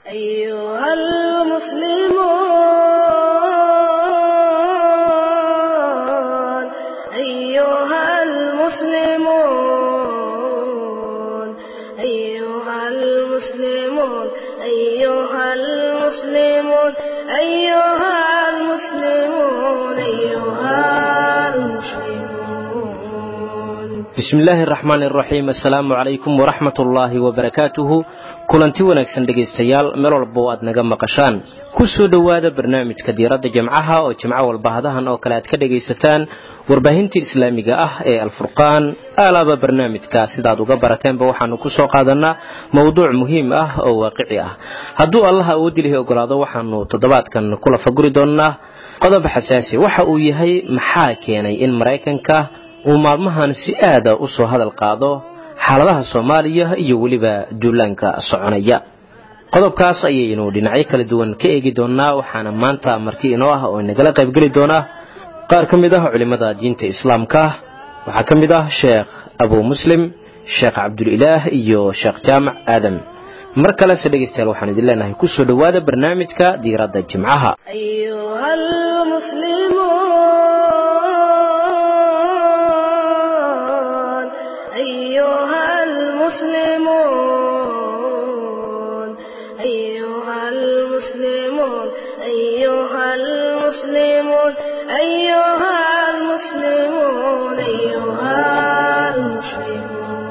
أيها المسلمون أيها المسلمون أيها المسلمون أيها المسلمون أيها المسلمون أيها المسلمون bismi illaahi araxmaan iraxiim assalaamu calaykum waraxmat ullaahi wabarakaatuhu kulanti wanaagsan dhegaystayaal meel walba oo aad naga maqashaan ku soo dhowaada barnaamijka diiradda jimcaha oo jimco walba hadahan oo kale aad ka dhegaysataan warbaahintii islaamiga ah ee alfurqaan aalaaba barnaamijka sidaad uga barateenba waxaanu ku soo qaadanaa mowduuc muhiim ah oo waaqici ah hadduu allaha awoodilihi ogolaado waxaanu toddobaadkan kula faguri doonnaa qodob xasaasi waxa uu yahay maxaa keenay in maraykanka uu maalmahan si aada u soo hadal qaado xaaladaha soomaaliya iyo weliba duulaanka soconaya qodobkaas ayaynu dhinacyo kala duwan ka eegi doonnaa waxaana maanta marti inoo ah oo inagala qaybgeli doona qaar ka mid ah culimmada diinta islaamka waxaa ka mid ah sheekh abuu muslim sheekh cabdulilaah iyo sheekh jaamac aadam mar kalese dhegaystayaal waxaan idin leenahay ku soo dhowaada barnaamijka diiradda jimcaha أيها المسلمون أيها المسلمون أيها المسلمون أيها المسلمون أيها المسلمون أيها المسلمون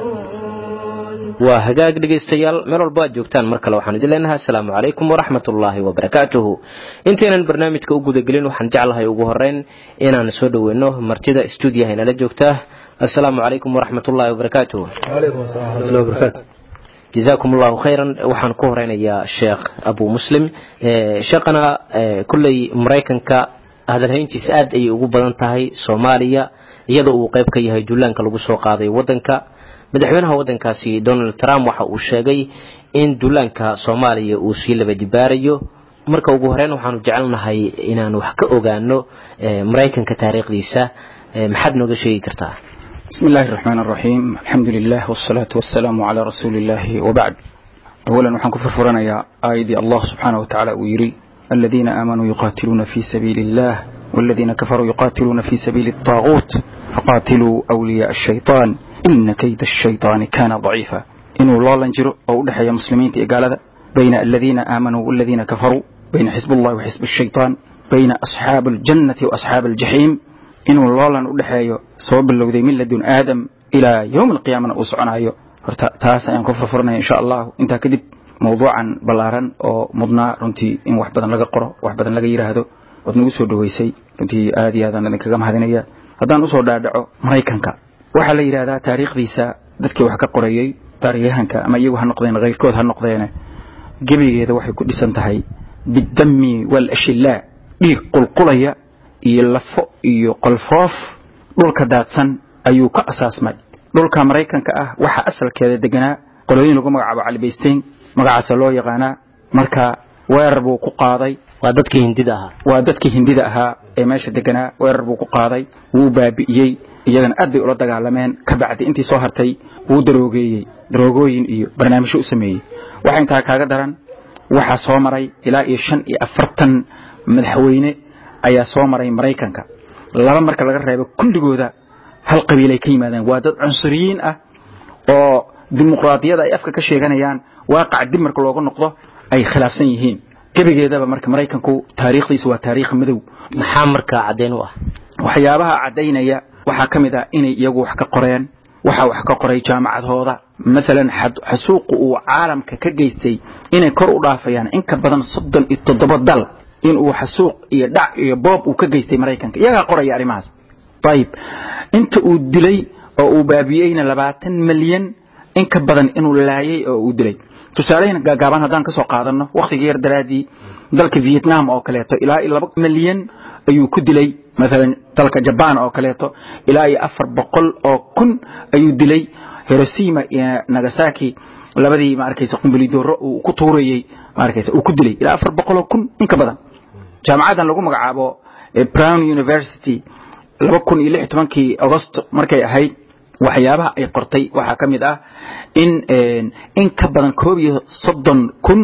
waa hagaag dhegaystayaal meel walba aad joogtaan mar kale waxaan idin leenahay assalaamu calaykum waraxmat ullaahi wabarakaatuhu intaynan barnaamijka u gudagelin waxaan jeclahay ugu horeyn inaan soo dhoweyno martida stuudiyaha inala joogta assalaamu calaykum waraxmat ullaahi wabarakaatuhu وعليكم السلام ورحمة الله وبركاته jazaakum allahu khayran waxaan ku horeynayaa sheekh abuu muslim Eh, sheekhana eh, kolley maraykanka hadalhayntiisa aad ayay ugu badan tahay soomaaliya iyadoo uu qayb ka yahay duulaanka lagu soo qaaday wadanka madaxweynaha wadankaasi donald trump waxa uu sheegay in duulaanka soomaaliya uu sii laba dibaarayo marka ugu horeyn waxaanu jecelnahay inaan wax ka ogaano eh, maraykanka taariikhdiisa Eh, maxaad nooga sheegi kartaa بسم الله الرحمن الرحيم الحمد لله والصلاة والسلام على رسول الله وبعد أولا وحن كفر فرنا يا آيدي الله سبحانه وتعالى ويري الذين آمنوا يقاتلون في سبيل الله والذين كفروا يقاتلون في سبيل الطاغوت فقاتلوا أولياء الشيطان إن كيد الشيطان كان ضعيفا إنه الله لنجر أو دحيا مسلمين تقال بين الذين آمنوا والذين كفروا بين حزب الله وحزب الشيطان بين أصحاب الجنة وأصحاب الجحيم inuu loolan u dhexeeyo soo bilowday min ladun aadam ilaa yowm alqiyaamana uu soconayo horta taas ayaan ku furfuranaya insha allahu intaa kadib mawduucan ballaaran oo mudnaa runtii in wax badan laga qoro wax badan laga yidhaahdo ood nagu soo dhoweysay runtii aad iyo aadaan idinkaga mahadinaya haddaan usoo dhaadhaco maraykanka waxaa la yidhahdaa taariikhdiisa dadkii wax ka qorayey taariyahanka ama iyagu ha noqdeen keyrkood ha noqdeene gebigeeda waxay ku dhisan tahay bidami walashillaa dhiig qulqulaya iyo lafo iyo qolfoof dhulka daadsan ayuu ka asaasmay dhulka maraykanka ah waxaa asalkeeda deganaa qolooyin lagu magacaabo calibaysteyn magacaasa loo yaqaanaa marka weerar buu ku qaaday waa dadkii hindida ahaa waa dadkii hindida ahaa ee meesha deganaa weerar buu ku qaaday wuu baabi'iyey iyagana aad bay ula dagaalameen ka bacdi intii soo hartay wuu daroogeeyey daroogooyin iyo barnaamijyo u sameeyey waxa intaa kaaga daran waxaa soo maray ilaa iyo shan iyo afartan madaxweyne ayaa soo maray maraykanka laba marka laga reebo kulligooda hal qabiilay ka yimaadeen waa dad cunsuriyiin ah oo dimuqraadiyada ay afka ka sheeganayaan waaqac dib marka looga noqdo ay khilaafsan yihiin gebigeedaba marka maraykanku taariikhdiisa waa taariikh madow maxaa markaa caddeyn u ah waxyaabaha caddaynaya waxaa ka mid ah inay iyagu wax ka qoreen waxaa wax ka qoray jaamacadhooda maalan xasuuqu uu caalamka ka geystay inay kor u dhaafayaan in ka badan soddon iyo toddoba dal inuu xasuuq iyo dhac iyo boob uu ka geystay maraykanka iyagaa qoraya arrimahaas ayib inta uu dilay oo uu baabiyeyna labaatan milyan in ka badan inuu laayay oo uu dilay tusaaleyn gaagaaban haddaan ka soo qaadano wakhtiga yar daraadii dalka vietnam oo kaleeto ilaa iyo laba milyan ayuu ku dilay maalan dalka jabaan oo kaleeto ilaa iyo afar boqol oo kun ayuu dilay hiroshima iyo nagasaki labadii ma arkaysa qumbulidooro uu ku tuurayey ma arkaysa uu ku dilay ilaa afar boqol oo kun in ka badan jaamacadan lagu magacaabo brown university laba kun iyo lix tobankii agosto markay ahayd waxyaabaha ay qortay waxaa ka mid ah in in ka badan koob iyo soddon kun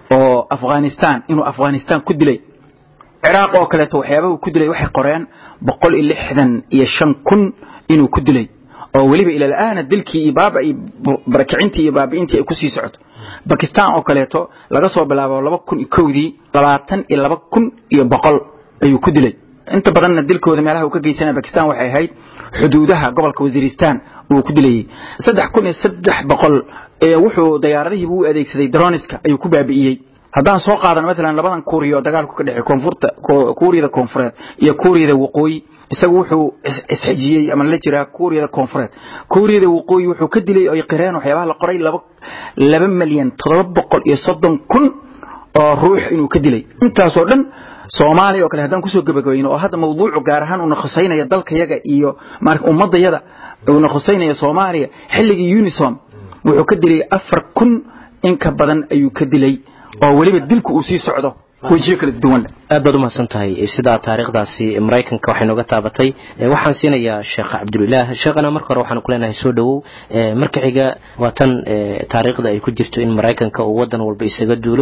oo afghanistan inuu afghanistan ku dilay ciraaq oo kaleeto waxyaaba uu ku dilay waxay qoreen boqol iyo lixdan iyo shan kun inuu ku dilay oo weliba ilaala'aana dilkii iyo baaba iyo barakicintii iyo baabi'intii ay kusii socoto bakistan oo kaleeto laga soo bilaabo laba kun iyo kowdii labaatan iyo laba kun iyo boqol ayuu ku dilay inta badanna dilkooda meelaha uu ka geysanaya bakistan waxay ahayd xuduudaha gobolka wasiiristan uu ku dilayay saddex kun iyo saddex boqol wuxuu dayaaradihii u adeegsaday droniska ayuu ku baabi'iyey haddaan soo qaadano maalan labadan kuuriya oo dagaalku ka dhexey koonfurta kuuriyada koonfureed iyo kuuriyada waqooyi isagu wuxuu isxijiyey ama la jiraa kuuriyada koonfureed kuuriyada waqooyi wuxuu ka dilay oy qireen waxyaabaha la qoray laba laba milyan toddoba boqol iyo soddon kun oo ruux inuu ka dilay intaasoo dhan soomaaliya oo kale haddaan kusoo gabagabayno oo hadda mawduucu gaar ahaan uuna khusaynaya dalkayaga iyo ummadayada uuna khusaynaya soomaaliya xilligii unisom wuxuu ka dilay afar kun in ka badan ayuu ka dilay oo weliba dilku uu sii socdo wejiyo kala duwan aad baad umahadsan tahay sidaa taariikhdaasi maraykanka waxay nooga taabatay waxaan siinayaa sheekh cabdulilaah sheekhana marka hore waxaan ku leenahay soo dhowow marka xiga waa tan taariikhda ay ku jirto in maraykanka uu wadan walba isaga duulo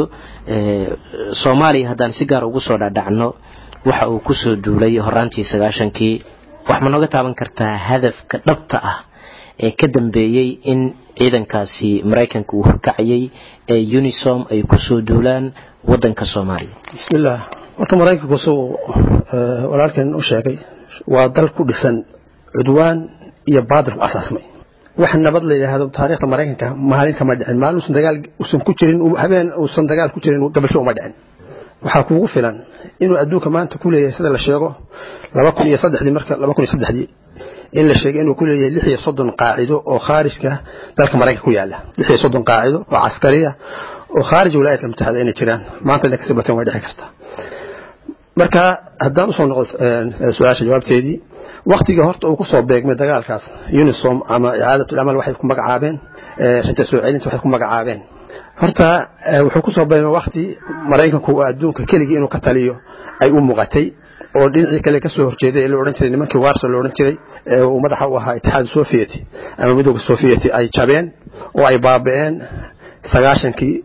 soomaaliya haddaan si gaar ugu soo dhadhacno waxa uu kusoo duulay horaantii sagaashankii wax ma nooga taaban kartaa hadafka dhabta ah ee ka dambeeyey in ciidankaasi maraykanka uu horkacayay ee unisom ay kusoo duulaan wadanka soomaaliya bismillaah horta maraykanku suu walaalkeen u sheegay waa dal ku dhisan cudwaan iyo baadil ku asaasmay wax nabad la yidhaahdo taariikhda maraykanka maalin kama dhicin maalin uusan dagaal uusan ku jirin habeen uusan dagaal ku jirin gabasho uma dhicin waxaa kuugu filan inuu adduunka maanta ku leeyahay sida la sheego laba kun iyo saddexdii marka laba kun iyo saddexdii in la sheegay inuu ku leeyahay lix iyo soddon qaacido oo khaarijka dalka maraykanka ku yaala lix iyo soddon qaacido oo caskariya oo khaarij wilaayadka mutaxada inay jiraan maanta inay kasii bateen way dhici kartaa marka haddaan usoo noqdo su-aasha jawaabteedii waktiga horta uu kusoo beegmay dagaalkaas unisom ama icaadatul amal waxay ku magacaabeen raja soo celinta waxay ku magacaabeen horta wuxuu kusoo beegmay wakti maraykanku adduunka keligii inuu ka taliyo ay u muuqatay oo dhinacii kale ka soo horjeeday ee la odhan jiray nimankii warso la odhan jiray ee uu madaxa u ahaa itixaad sovieti ama midooda sovieti ay jabeen oo ay baaba'een sagaashankii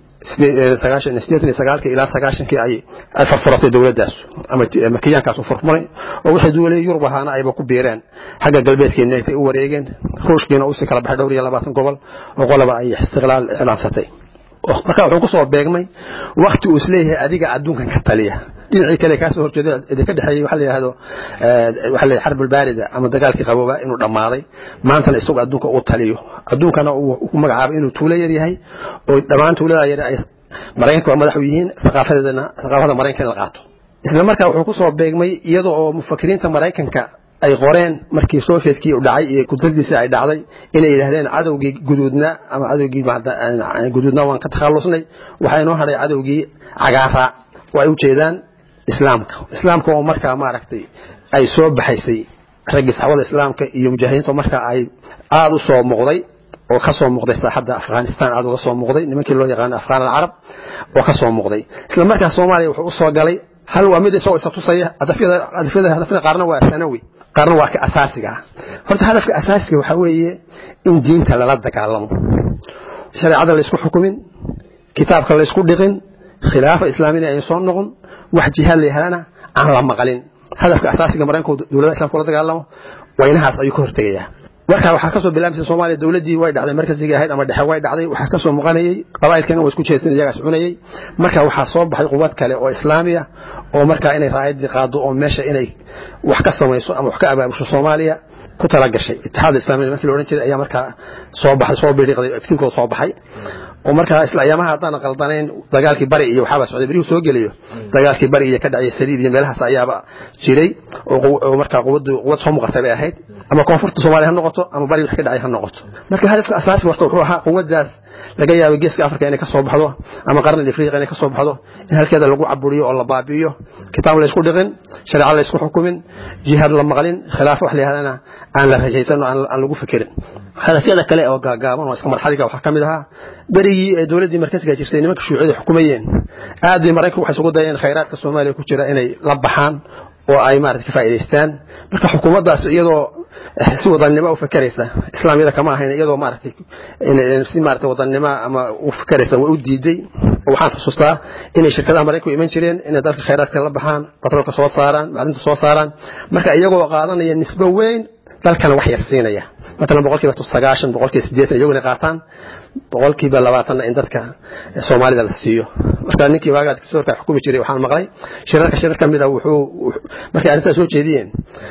ilaa sagaashankii ay farfuratay dowladdaas ama kiyaankaas u furfuray oo waxay duulay yurub ahaana ayba ku biireen xagga galbeedkeena ay u wareegeen ruushkiina uu sii kala baxay dhowr iyo labaatan gobol oo qolaba ay istiqlaal iclaansatay marka wuxuu kusoo beegmay wakti uu isleeyahay adiga adduunkan ka taliya dhinacii kale kaa soo horjeeda idinka dhexeeyey waxa la yidhahdo waxa la xarbul baarida ama dagaalkii qabooba inuu dhammaaday maantana isagu adduunka uu taliyo adduunkana uu ku magacaabay inuu tuulo yar yahay oo dhammaan tuulada yar ay maraykanka waa madax u yihiin thaqaafadeedana thaqaafada maraykanka in la qaato isla markaa wuxuu kusoo beegmay iyada oo mufakiriinta maraykanka ay qoreen markii sovietkii u dhacay iyo kudladiisii ay dhacday inay yidhaahdeen cadowgii guduudna ama cadowgii guduudna waan ka takhallusnay waxaa inoo hadhay cadowgii cagaara oo ay u jeedaan islaamka islaamka oo markaa maaragtay ay soo baxaysay raggii saxwada islaamka iyo mujaahidiinta markaa ay aada u soo muuqday oo ka soo muuqday saaxadda afghanistan aada uga soo muuqday nimankii loo yaqaano afghaan alcarab oo ka soo muuqday isla markaa soomaaliya wuxuu u soo galay hal waa mid isagoo isa tusaya hadafyada hadafyada qaarna waa sanawi qaarna waa ka asaasiga horta hadafka asaasiga waxaa weeye in diinta lala dagaalamo shareecada laysku xukumin kitaabka laysku dhiqin khilaafa islaamina ay soo noqon wax jihaad la yahadana aan la maqalin hadafka asaasiga maraykanku dowladda islamka la dagaalamo waynahaas ayuu ka hortegayaa marka waxaa kasoo bilaabmaysa soomaaliya dowladdii way dhacday markasiga ahayd ama dhexe way dhacday waxaa kasoo muuqanayay qabaa'ilkeena waa isku jeestin iyagaas cunayay marka waxaa soo baxay quwad kale oo islaamiya oo markaa inay raayadii qaado oo meesha inay wax ka samayso ama wax ka abaabusho soomaaliya ku talagashay itixaad islamiya nimankii la odhan jiray ayaa markaa soo baxay soo biiriqday iftiinkooda soo baxay oo markaa isla ayaamaha haddaan qaldanayn dagaalkii bari iyo waxaaba socday berihuu soo gelayo dagaalkii bari iyo ka dhacay saliid iyo meelahaas ayaaba jiray oo markaa quwaddu quwad soo muuqatay bay ahayd ama koonfurta soomaaliya ha noqoto ama bari wix ka dhacay ha noqoto marka hadafka asaasiga horta wuxuu ahaa quwaddaas laga yaabo geeska afrika inay ka soo baxdo ama qarni afrika inay ka soo baxdo in halkeeda lagu caburiyo oo la baabi'iyo kitaab laysku dhiqin shareeco laysku xukumin jihaad la maqlin khilaafo wax la yidhahdana aan la rajaysan oo aan lagu fikirin hadafyada kale oo gaagaaban oo iska marxadiga waxaa ka mid ahaa berigii ee dowladdii markasiga jirtay nimanka shuuciyada xukumayeen aad bay maraykanku waxay isugu dayeen khayraadka soomaaliya ku jira inay la baxaan oo ay maarata ka faa'iidaystaan marka xukuumaddaas iyadoo si wadannimo u fakeraysa islaamiyada kama ahayn iyadoo maaragtay si maaragtay wadannimo ama u fakeraysa way u diiday waxaan xusuustaa inay shirkadaha maraykanku iman jireen inay dalka khayraadka la baxaan batroolka soo saaraan macdinta soo saaraan marka iyagoo qaadanaya nisbo weyn dalkana wax yar siinaya matalan boqolkiiba sagaashan boqolkiiba siddeetan iyaguna qaataan boqolkiiba labaatanna in dadka soomaalida la siiyo marka ninkii waagaad kasoorka xukumi jiray waxaan maqlay shirarka shirar ka mid a wuxuu markay arrintaas soo jeediyeen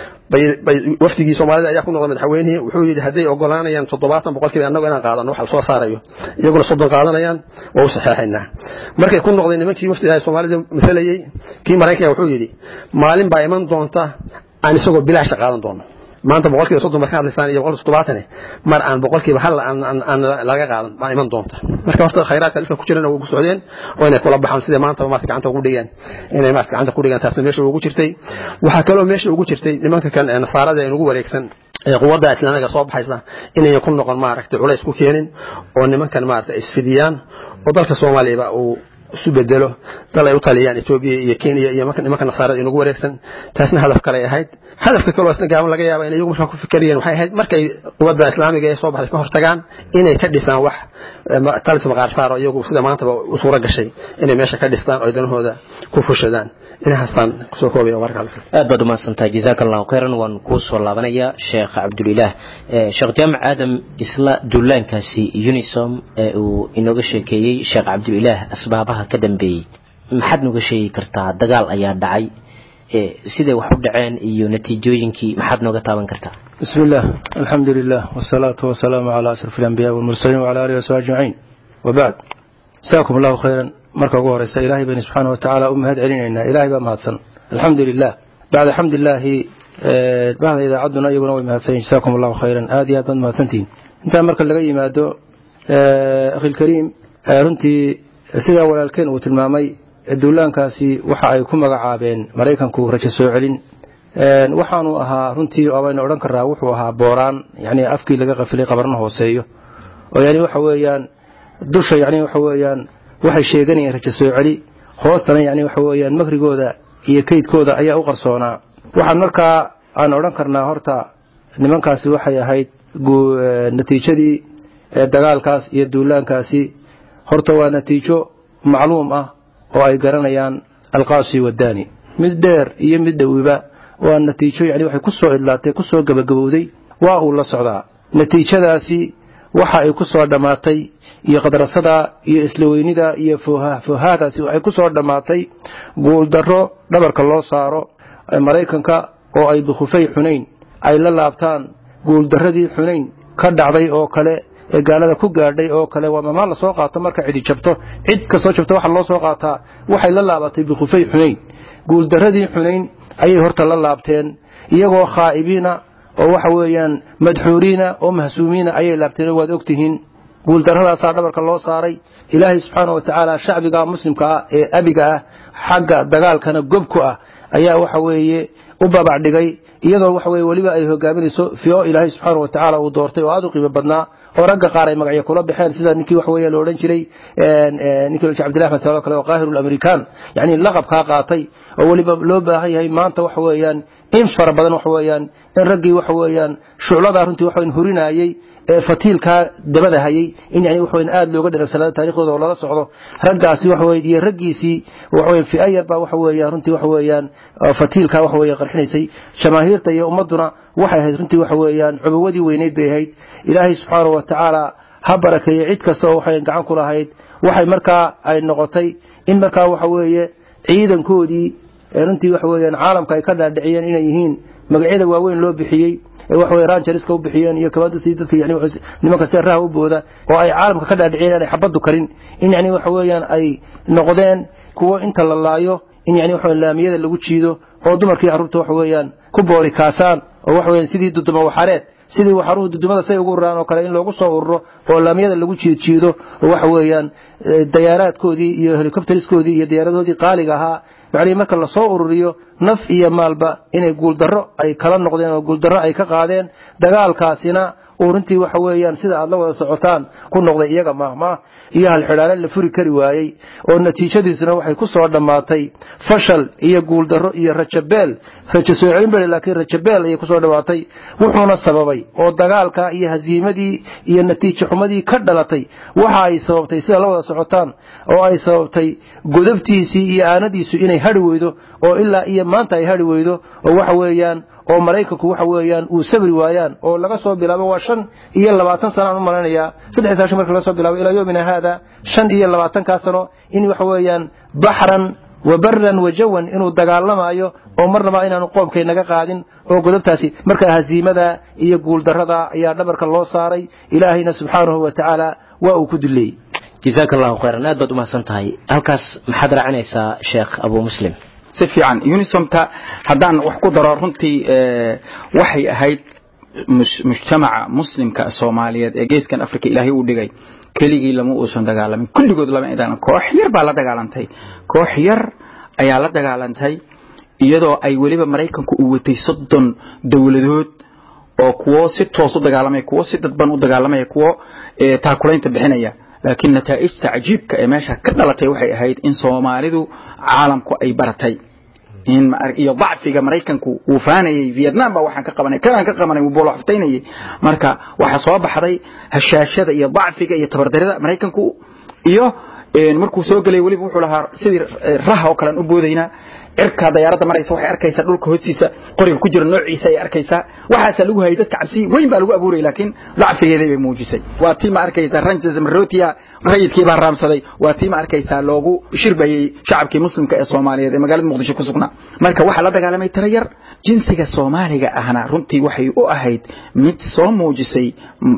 wafdigii soomaalida ayaa ku noqday madaxweynihii wuxuu yidhi hadday ogolaanayaan toddobaatan boqolkiiba annagu inaan qaadano wax la soo saarayo iyaguna soddon qaadanayaan waa u saxeexaynaa markay ku noqday nimankii wafdiga soomaalida masalayey kii maraykanka wuxuu yidhi maalin baa iman doonta aan isagoo bilaasha qaadan doono maanta boqolkiiba soddon baa ka hadlaysaan iyo boqolkiiba toddobaatane mar aan boqolkiiba hal aan laga qaadan baa iman doonta marka horta khayraadka dhulka ku jirana way ku socdeen oo inay kula baxaan sida maanta maarta gacanta ugu dhigaan inay maarta gacanta ku dhigaan taasna meesha ugu jirtay waxaa kaloo meesha ugu jirtay nimanka kan nasaarada ee ugu wareegsan quwadda islaamiga soo baxaysa inayan ku noqon maaragtay culays ku keenin oo nimankan maaragtay isfidiyaan oo dalka soomaaliyaba uu isu bedelo dal ay u taliyaan etoobiya iyo kenya iyo nimanka nasaarada inugu wareegsan taasna hadaf kale ahayd hadafka kaloo isna gaaban laga yaaba in iyagu markaa ku fikerayeen waxay ahayd markay quwadda islaamiga ee soo baxday ka hortagaan inay ka dhisaan wax talis maqaar saaro iyagu sida maantaba u suuro gashay inay meesha ka dhistaan oo danahooda ku fushadaan inahaastaan kusoo koobaya warka aad baad umahadsantahay jazaaka allahu khayran waan kuu soo laabanayaa sheekh cabdulilaah sheekh jaamac aadam isla duulaankaasi unisom ee uu inooga sheekeeyey sheekh cabdulilaah asbaabaha ka dambeeyey maxaad nooga sheegi kartaa dagaal ayaa dhacay siday wax u dhaceen iyo natiijooyinkii maxaad nooga taaban kartaa بسم الله الحمد لله والصلاة والسلام على أشرف الأنبياء والمرسلين وعلى آله وصحبه أجمعين وبعد جزاكم الله خيرا marka ugu horeysa ilaahay baynu subxaana watacaala u mahad celinaynaa ilaahay baa mahadsan alxamdu lilah bacda xamdilaahi bahda idaacadduna iyaguna way mahadsan yihin jasakum allahu khayran aad iyo aad baad mahadsantihiin intaa marka laga yimaado akhilkariim runtii sidaa walaalkeen uu tilmaamay duulaankaasi waxa ay ku magacaabeen maraykanku rajo soo celin waxaanu ahaa runtii abaynu odhan karaa wuxuu ahaa booraan yani afkii laga qafilay qabarna hooseeyo oo yani waxa weeyaan dusha yani waxa weeyaan waxay sheeganayeen rajo soo celi hoostana yani waxa weeyaan makrigooda iyo kaydkooda ayaa u qarsoonaa waxaan markaa aan odhan karnaa horta nimankaasi waxay ahayd natiijadii dagaalkaas iyo duulaankaasi horta waa natiijo macluum ah oo ay garanayaan alqaasi wadani mid dheer iyo mid dhowiba waa natiijo yani waxay ku soo idlaatay ku soo gabagabowday waa uu la socdaa natiijadaasi waxa ay ku soo dhammaatay iyo qadrasada iyo isla weynida iyo foohaadaasi waxay ku soo dhammaatay guuldarro dhabarka loo saaro maraykanka oo ay bikhufay xunayn ay la laabtaan guuldarradii xunayn ka dhacday oo kale ee gaalada ku gaadhay oo kale waa mamaa la soo qaato marka cidi jabto cid kastoo jabto waxa loo soo qaataa waxay la laabatay bikhufay xunayn guuldarradii xunayn ayay horta la laabteen iyagoo khaa'ibiina oo waxa weeyaan madxuuriina oo mahsuumiina ayay laabteen waad ogtihiin guuldarradaasaa dhabarka loo saaray ilaahay subxaana wa tacaala shacbiga muslimka ah ee abiga ah xagga dagaalkana gobku ah ayaa waxa weeye u babac dhigay iyadoo waxa weye weliba ay hogaaminayso fio ilaahay subxaana wa tacaala uu doortay oo aad u qiimo badnaa oo ragga qaar ay magacyo kula baxeen sida ninkii waxa weeye la odhan jiray ninkii la cabdillahi axmed saloo kale oo qaahir lamerican yacni laqabkaa qaatay oo weliba loo baahan yahay maanta waxa weeyaan in fara badan waxa weeyaan in raggii waxa weeyaan shucladaa runtii waxa weyn hurinayay ee fatiilkaa dabada hayay in yani waxa weyn aad looga dharagsanaado taariikhdooda oo lala socdo raggaasi waxa weeye iyo raggiisii waxa weeye fi'ayar baa waxa weeyaan runtii waxa weeyaan fatiilkaa waxa weeye qarxinaysay jamaahiirta iyo ummadduna waxay ahayd runtii waxa weeyaan cubuwadii weyneyd bay ahayd ilaahay subxaanahu wa tacaala ha barakeeye cid kasta oo waxay gacan ku lahayd waxay markaa ay noqotay in markaa waxa weeye ciidankoodii runtii waxa weeyaan caalamka ay ka dhaadhiciyeen inay yihiin magacyada waaweyn loo bixiyey ee waxa weye rangerska u bixiyeen iyo kabadasi dadka yani nimanka seeraha u booda oo ay caalamka ka dhaadhiciyeen inay xabaddu karin in yani waxa weeyaan ay noqdeen kuwo inta la laayo in yani waxa laamiyada lagu jiido oo dumarkii carruurta waxa weeyaan ku boori kaasaan oo waxa weeyaan sidii duduma waxareed sidii waxaruhu dudumada say ugu ururaan oo kale in loogu soo ururo oo laamiyada lagu jiidjiido oo waxa weeyaan dayaaraadkoodii iyo helicopteriskoodii iyo diyaaradahoodii qaaliga ahaa macnihii marka lasoo ururiyo naf iyo maalba inay guuldarro ay kala noqdeen oo guuldarro ay ka qaadeen dagaalkaasina uu runtii waxa weeyaan sida aad la wada socotaan ku noqday iyaga maahmaah iyo halxidhaale la furi kari waayey oo natiijadiisuna waxay ku soo dhammaatay fashal iyo guuldarro iyo rajabeel rajo soo celin bale laakiin rajabeel ayay kusoo dhammaatay wuxuuna sababay oo dagaalka iyo hasiimadii iyo natiijo xumadii ka dhalatay waxa ay sababtay sida la wada socotaan oo ay sababtay godabtiisii iyo aanadiisu inay hadhi weydo oo ilaa iyo maanta ay hadhi weydo oo waxa weeyaan oo maraykanku waxa weeyaan uu sabri waayaan oo laga soo bilaabo waa shan iyo labaatan sano aan u malaynayaa saddex saashi marka laga soo bilaabo ilaa yoomina haada shan iyo labaatankaa sano in waxa weeyaan baxran wa baran wa jawan inuu dagaalamayo oo marnaba inaanu qoobkay naga qaadin oo godobtaasi marka hasiimada iyo guuldarrada ayaa dhabarka loo saaray ilaahayna subxaanahu wa tacaala waa uu ku duleeyey jasaaka allahu khayran aad baad umahadsan tahay halkaas maxaad raacinaysaa sheekh abu muslim si fiican unisomta haddaan wax ku daro runtii waxay ahayd mujtamaca muslimka soomaaliyeed ee geeskan africa ilaahay uu dhigay keligii lama uusan dagaalamin kulligood lama idaan koox yar baa la dagaalantay koox yar ayaa la dagaalantay iyadoo ay weliba maraykanku uu watay soddon dowladood oo kuwo si toos u dagaalamaya kuwo si dadban u dagaalamaya kuwo taakulaynta bixinaya laakiin nataa'ijta cajiibka ee meesha ka dhalatay waxay ahayd in soomaalidu caalamku ay baratay in iyo dacfiga maraykanku uu faanayay vietnam baa waxaan ka qabanay kanaan ka qabanay uu boolo xaftaynayay marka waxaa soo baxday hashaashada iyo dacfiga iyo tabardarida maraykanku iyo markuu soo gelay weliba wuxuu lahaa sidii raha oo kalean u boodaynaa cirka dayaaradda maraysa waxay arkaysaa dhulka hoostiisa qoriga ku jira noociisa ay arkaysaa waxaasaa lagu hayay dadka cabsi weyn baa lagu abuurayay laakiin dacfigeeday bay muujisay waa tii ma arkaysaa ranges marotia rayidkii baa raamsaday waa tii ma arkaysaa loogu shirbayey shacabkii muslimka ee soomaaliyeed ee magaalada muqdisho ku sugnaa marka waxaa la dagaalamay tiro yar jinsiga soomaaliga ahna runtii waxay u ahayd mid soo muujisay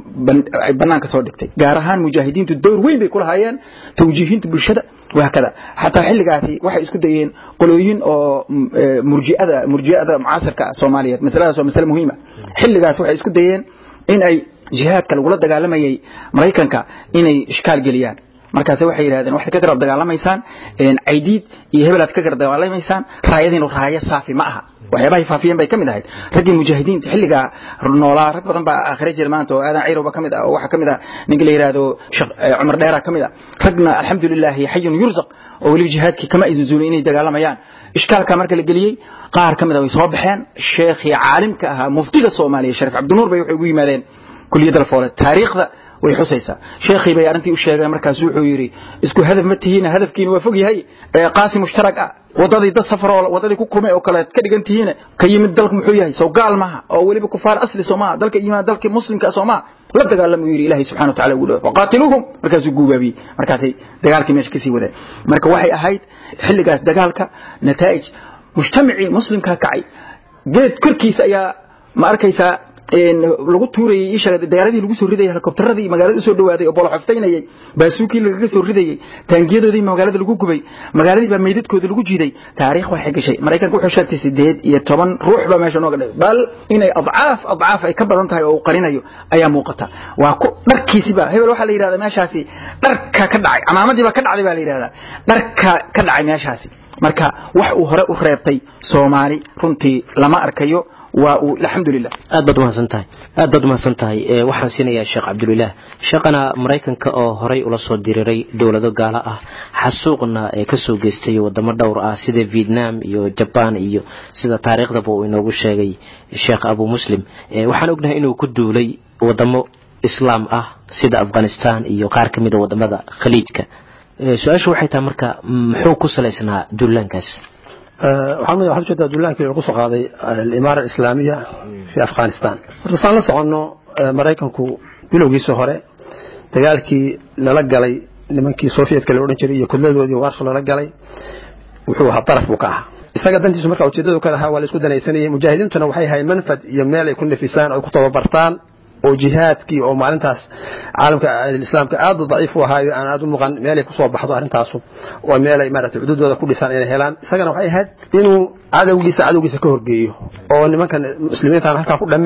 banaanka soo dhigtay gaar ahaan mujaahidiintu dowr weyn bay ku lahaayeen tawjiihinta bulshada وهكذا حتى xilligaasi waxay isku dayeen qolooyin oo murjiada murjiada mucaasirka Soomaaliyeed masaladaas waa mas'ala muhiim ah xilligaas waxay isku dayeen in ay jihaadka lagula dagaalamayay Mareykanka inay iskaal geliyaan markaas waxay yiraahdeen waxaad ka garab dagaalamaysaan een aydiid iyo hebelaad ka garab dagaalamaysaan raayadiin raaya saafi ma aha waxyaabaha faafiyeen bay kamid ahayd raggii mujaahidiinta xilliga noolaa rag badan baa aakhira jira maanta oo aadan ciiroba kamid ah oo waxa kamid ah ninka la yiraahdo cumar dheera kamid ah ragna alxamdulilah xayun yurzaq oo weliba jihaadkii kama aysan zuulin inay dagaalamayaan ishkaalka marka la geliyey qaar kamid ah way soo baxeen sheekhii caalimka ahaa muftiga soomaaliya sharif cabdinuur bay waxay ugu yimaadeen kuliyadda lafoole taariikhda way xusaysaa sheekhii bay arrintii u sheegay markaas wuxuu yidhi isku hadaf ma tihiin hadafkiina waa fog yahay qaasi mushtarak ah wadadii dad safar oo wadadii ku kumay oo kale ka dhigan tihiin ka yimid dalka muxuu yahay soo gaal maaha oo weliba kufaar asli soomaa dalka yimaad dalka muslimka soomaa la dagaalamo yiri ilaahay subhanahu wa ta'ala ugu dhaw waqatiluhum markaasuu guubaabiyey markaasay dagaalkii meesha kasii wadeen marka waxay ahayd xilligaas dagaalka nataa'ij mujtamacii muslimka kacay geed korkiisa ayaa ma arkaysaa lagu tuurayay isha diyaaradii lagu soo ridayay helikobtaradii magaalada u soo dhawaaday oo bolo xaftaynayay baasuukii lagaga soo ridayay taangiyadoodii magaalada lagu gubay magaaladii baa meydadkooda lagu jiiday taariikh waxay gashay maraykanka wuxuu sheegtay sideed iyo toban ruux baa meesha nooga dhigay bal inay adcaaf adcaaf ay ka badan tahay oo uu qarinayo ayaa muuqata waa ku dharkiisiba hebel waxaa la yidhahdaa meeshaasi dharka ka dhacay camaamadii baa ka dhacday baa la yidhahdaa dharka ka dhacay meeshaasi marka wax uu hore u reebtay soomaali runtii lama arkayo waa uu alxamdulilah aad baad umahadsan tahay aad baad umahadsan tahay waxaan siinayaa sheekh cabdulilaah sheekhana maraykanka oo horay ula soo diriiray dowlado gaalo ah xasuuqna ee kasoo geystay wadamo dhowr ah sida vietnam iyo jaban iyo sida taariikhdaba uu inoogu sheegay sheekh abu muslim waxaan ognahay inuu ku duulay wadamo islaam ah sida afghanistan iyo qaar ka mida wadamada khaliijka su-aashu waxay tahay marka muxuu ku salaysnaa duulaankaas waxaa waxaad ujeedaa duulaankii lagu soo qaaday alimaara alislaamiya fi afghanistan horta saan la soconno maraykanku bilowgiisii hore dagaalkii lala galay nimankii sovietka la odhan jiray iyo kudladoodii waarsho lala galay wuxuu ahaa daraf buu ka ahaa isaga dantiisu marka ujeedadu ka lahaa waa la isku danaysanayay mujaahidiintuna waxay ahayd manfad iyo meel ay ku nafisaan oo ku tababartaan oo jihaadkii oo maalintaas caalamka islaamka aad daciif u ahaayo aan aad u muuqan meelay kusoo baxdo arrintaasu oo meelay maaragtay xuduudooda ku dhisaan inay helaan isagana waxay ahayd inuu cadowgiisa cadowgiisa ka horgeeyo oo nimankan muslimiintan halkaa ku dhammeeyo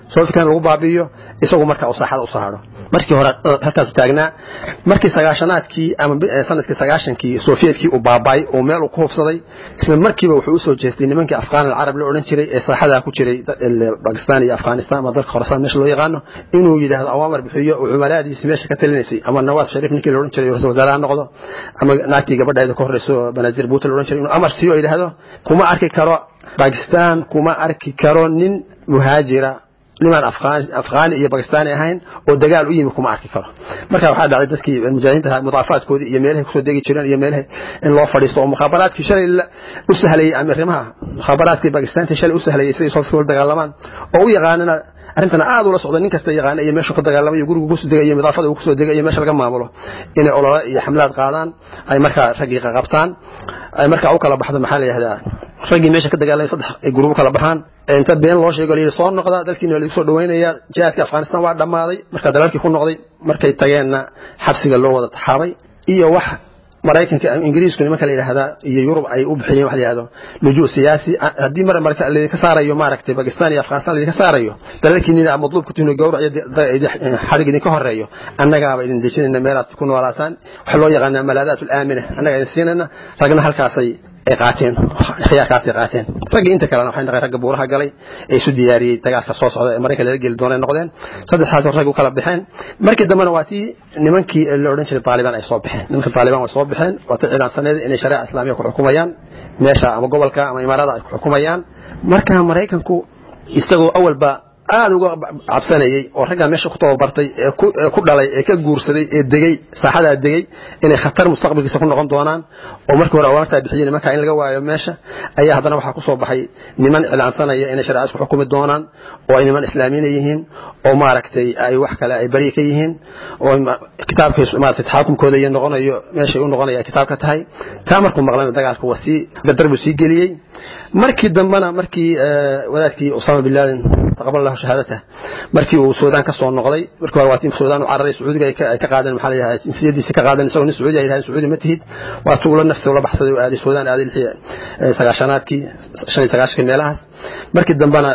soofikana lagu baabi'iyo isagu marka uu saaxada u soo hadho markii hore halkaasu taagnaa markii sagaashanaadkii ama sanadkii sagaashankii sofiyetkii uu baaba'ay oo meel uu ku hubsaday isla markiiba wuxuu usoo jeestay nimankii afghaan alcarab la odhan jiray ee saaxadaa ku jiray bakistan iyo afghanistan ama dalka khorasaan meesha loo yaqaano inuu yidhaahdo awaamar bixiyo uu cumalaadiisi meesha ka talinaysay ama nawaas shariif ninkii la odhan jiray ra-isul wasaaraha noqdo ama naagtii gabadheeda ka horreyso banazir buuta la odhan jiray inuu amar siiyo oo yidhaahdo kuma arki karo bakistan kuma arki karo nin muhaajira nimaan afghaani iyo bakistaani ahayn oo dagaal u yimi kuma arki karo marka waxaa dhacday dadkii mujaahidiinta mudaafaadkoodii iyo meelahay kusoo degi jireen iyo meelahay in loo fadhiisto oo mukhaabaraadkii shalay u sahlayey amirimaha mukhaabaraadkii bakistaantii shalay u sahlayey siday soo fikir dagaalamaan oo u yaqaanana arrintana aad ula socda nin kasta yaqaana iyo meeshuu ka dagaalamay iyo gurigu kusoo degay iyo midaafada uu kusoo degay iyo meesha laga maamulo inay olole iyo xamlaad qaadaan ay markaa raggii qaqabtaan ay markaa u kala baxdo maxaa la yidhahdaa raggii meesha ka dagaalamay saddex ay gurubo kala baxaan inta been loo sheego layidhi soo noqda dalkiina lagu soo dhaweynaya jihaadka afghanistan waa dhammaaday markaa dalaalkii ku noqday markay tageenna xabsiga loo wada taxaabay iyo wax maraykanka ingiriisku nimanka la yidhaahdaa iyo yurub ay u bixiyeen wax la yidhahdo lujuu siyaasi haddii mar marka laydinka saarayo maaragtay bakistan iyo afghanistan laydinka saarayo dalalkiinina madluubka tuhno gowrac iyo xarig idinka horeeyo annagaaba idin dejinayna meelaad ku noolaataan waxa loo yaqaanaa malaadaat alaamina annaga idin siinayna ragna halkaasay ay qaateen khiyaarkaasay qaateen raggii inta kalena waxay noqeen ragga buuraha galay ee isu diyaariyey dagaalka soo socda ee maraykan lala geli doonay noqdeen saddexdaas rag u kala baxeen markii dambena waa tii nimankii la odhan jiray taalibaan ay soo baxeen nimanka taalibaan way soo baxeen waa tii ciidansaneed inay shareeca islaamiya ku xukumayaan meesha ama gobolka ama imaarada ay ku xukumayaan marka maraykanku isagoo awalba aada uga cabsanayey oo raggaa meesha ku tababartay ee ku dhalay ee ka guursaday ee degey saaxadaa degey inay khatar mustaqbalkiisa ku noqon doonaan oo markii hore awaartaa bixiyey nimankaa in laga waayo meesha ayaa haddana waxaa kusoo baxay niman iclaansanaya inay shareecada isku xukumi doonaan oo ay niman islaamiina yihiin oo maaragtay ay wax kale ay bari ka yihiin oo kitaabkay maaragtay taxaakumkooda iyo noqonayo meeshay u noqonaya ay kitaabka tahay taa markuu maqlana dagaalka waa sii dardar buu sii geliyey markii dambena markii wadaadkii usama bin laden taqabal lahu shahaadata markii uu suudaan ka soo noqday markii hore waa tii suudaan u cararay sacuudiga ay ka qaadeen maxaa la yidhahdaa jinsiyadiisa ka qaadeen isagoo nin sacuudi ay yidhahdeen sacuudi ma tihid waa tuu ula nafsi ula baxsaday oo aaday suudaan aaday lixii sagaashanaadkii shan iyo sagaashankii meelahaas markii dambena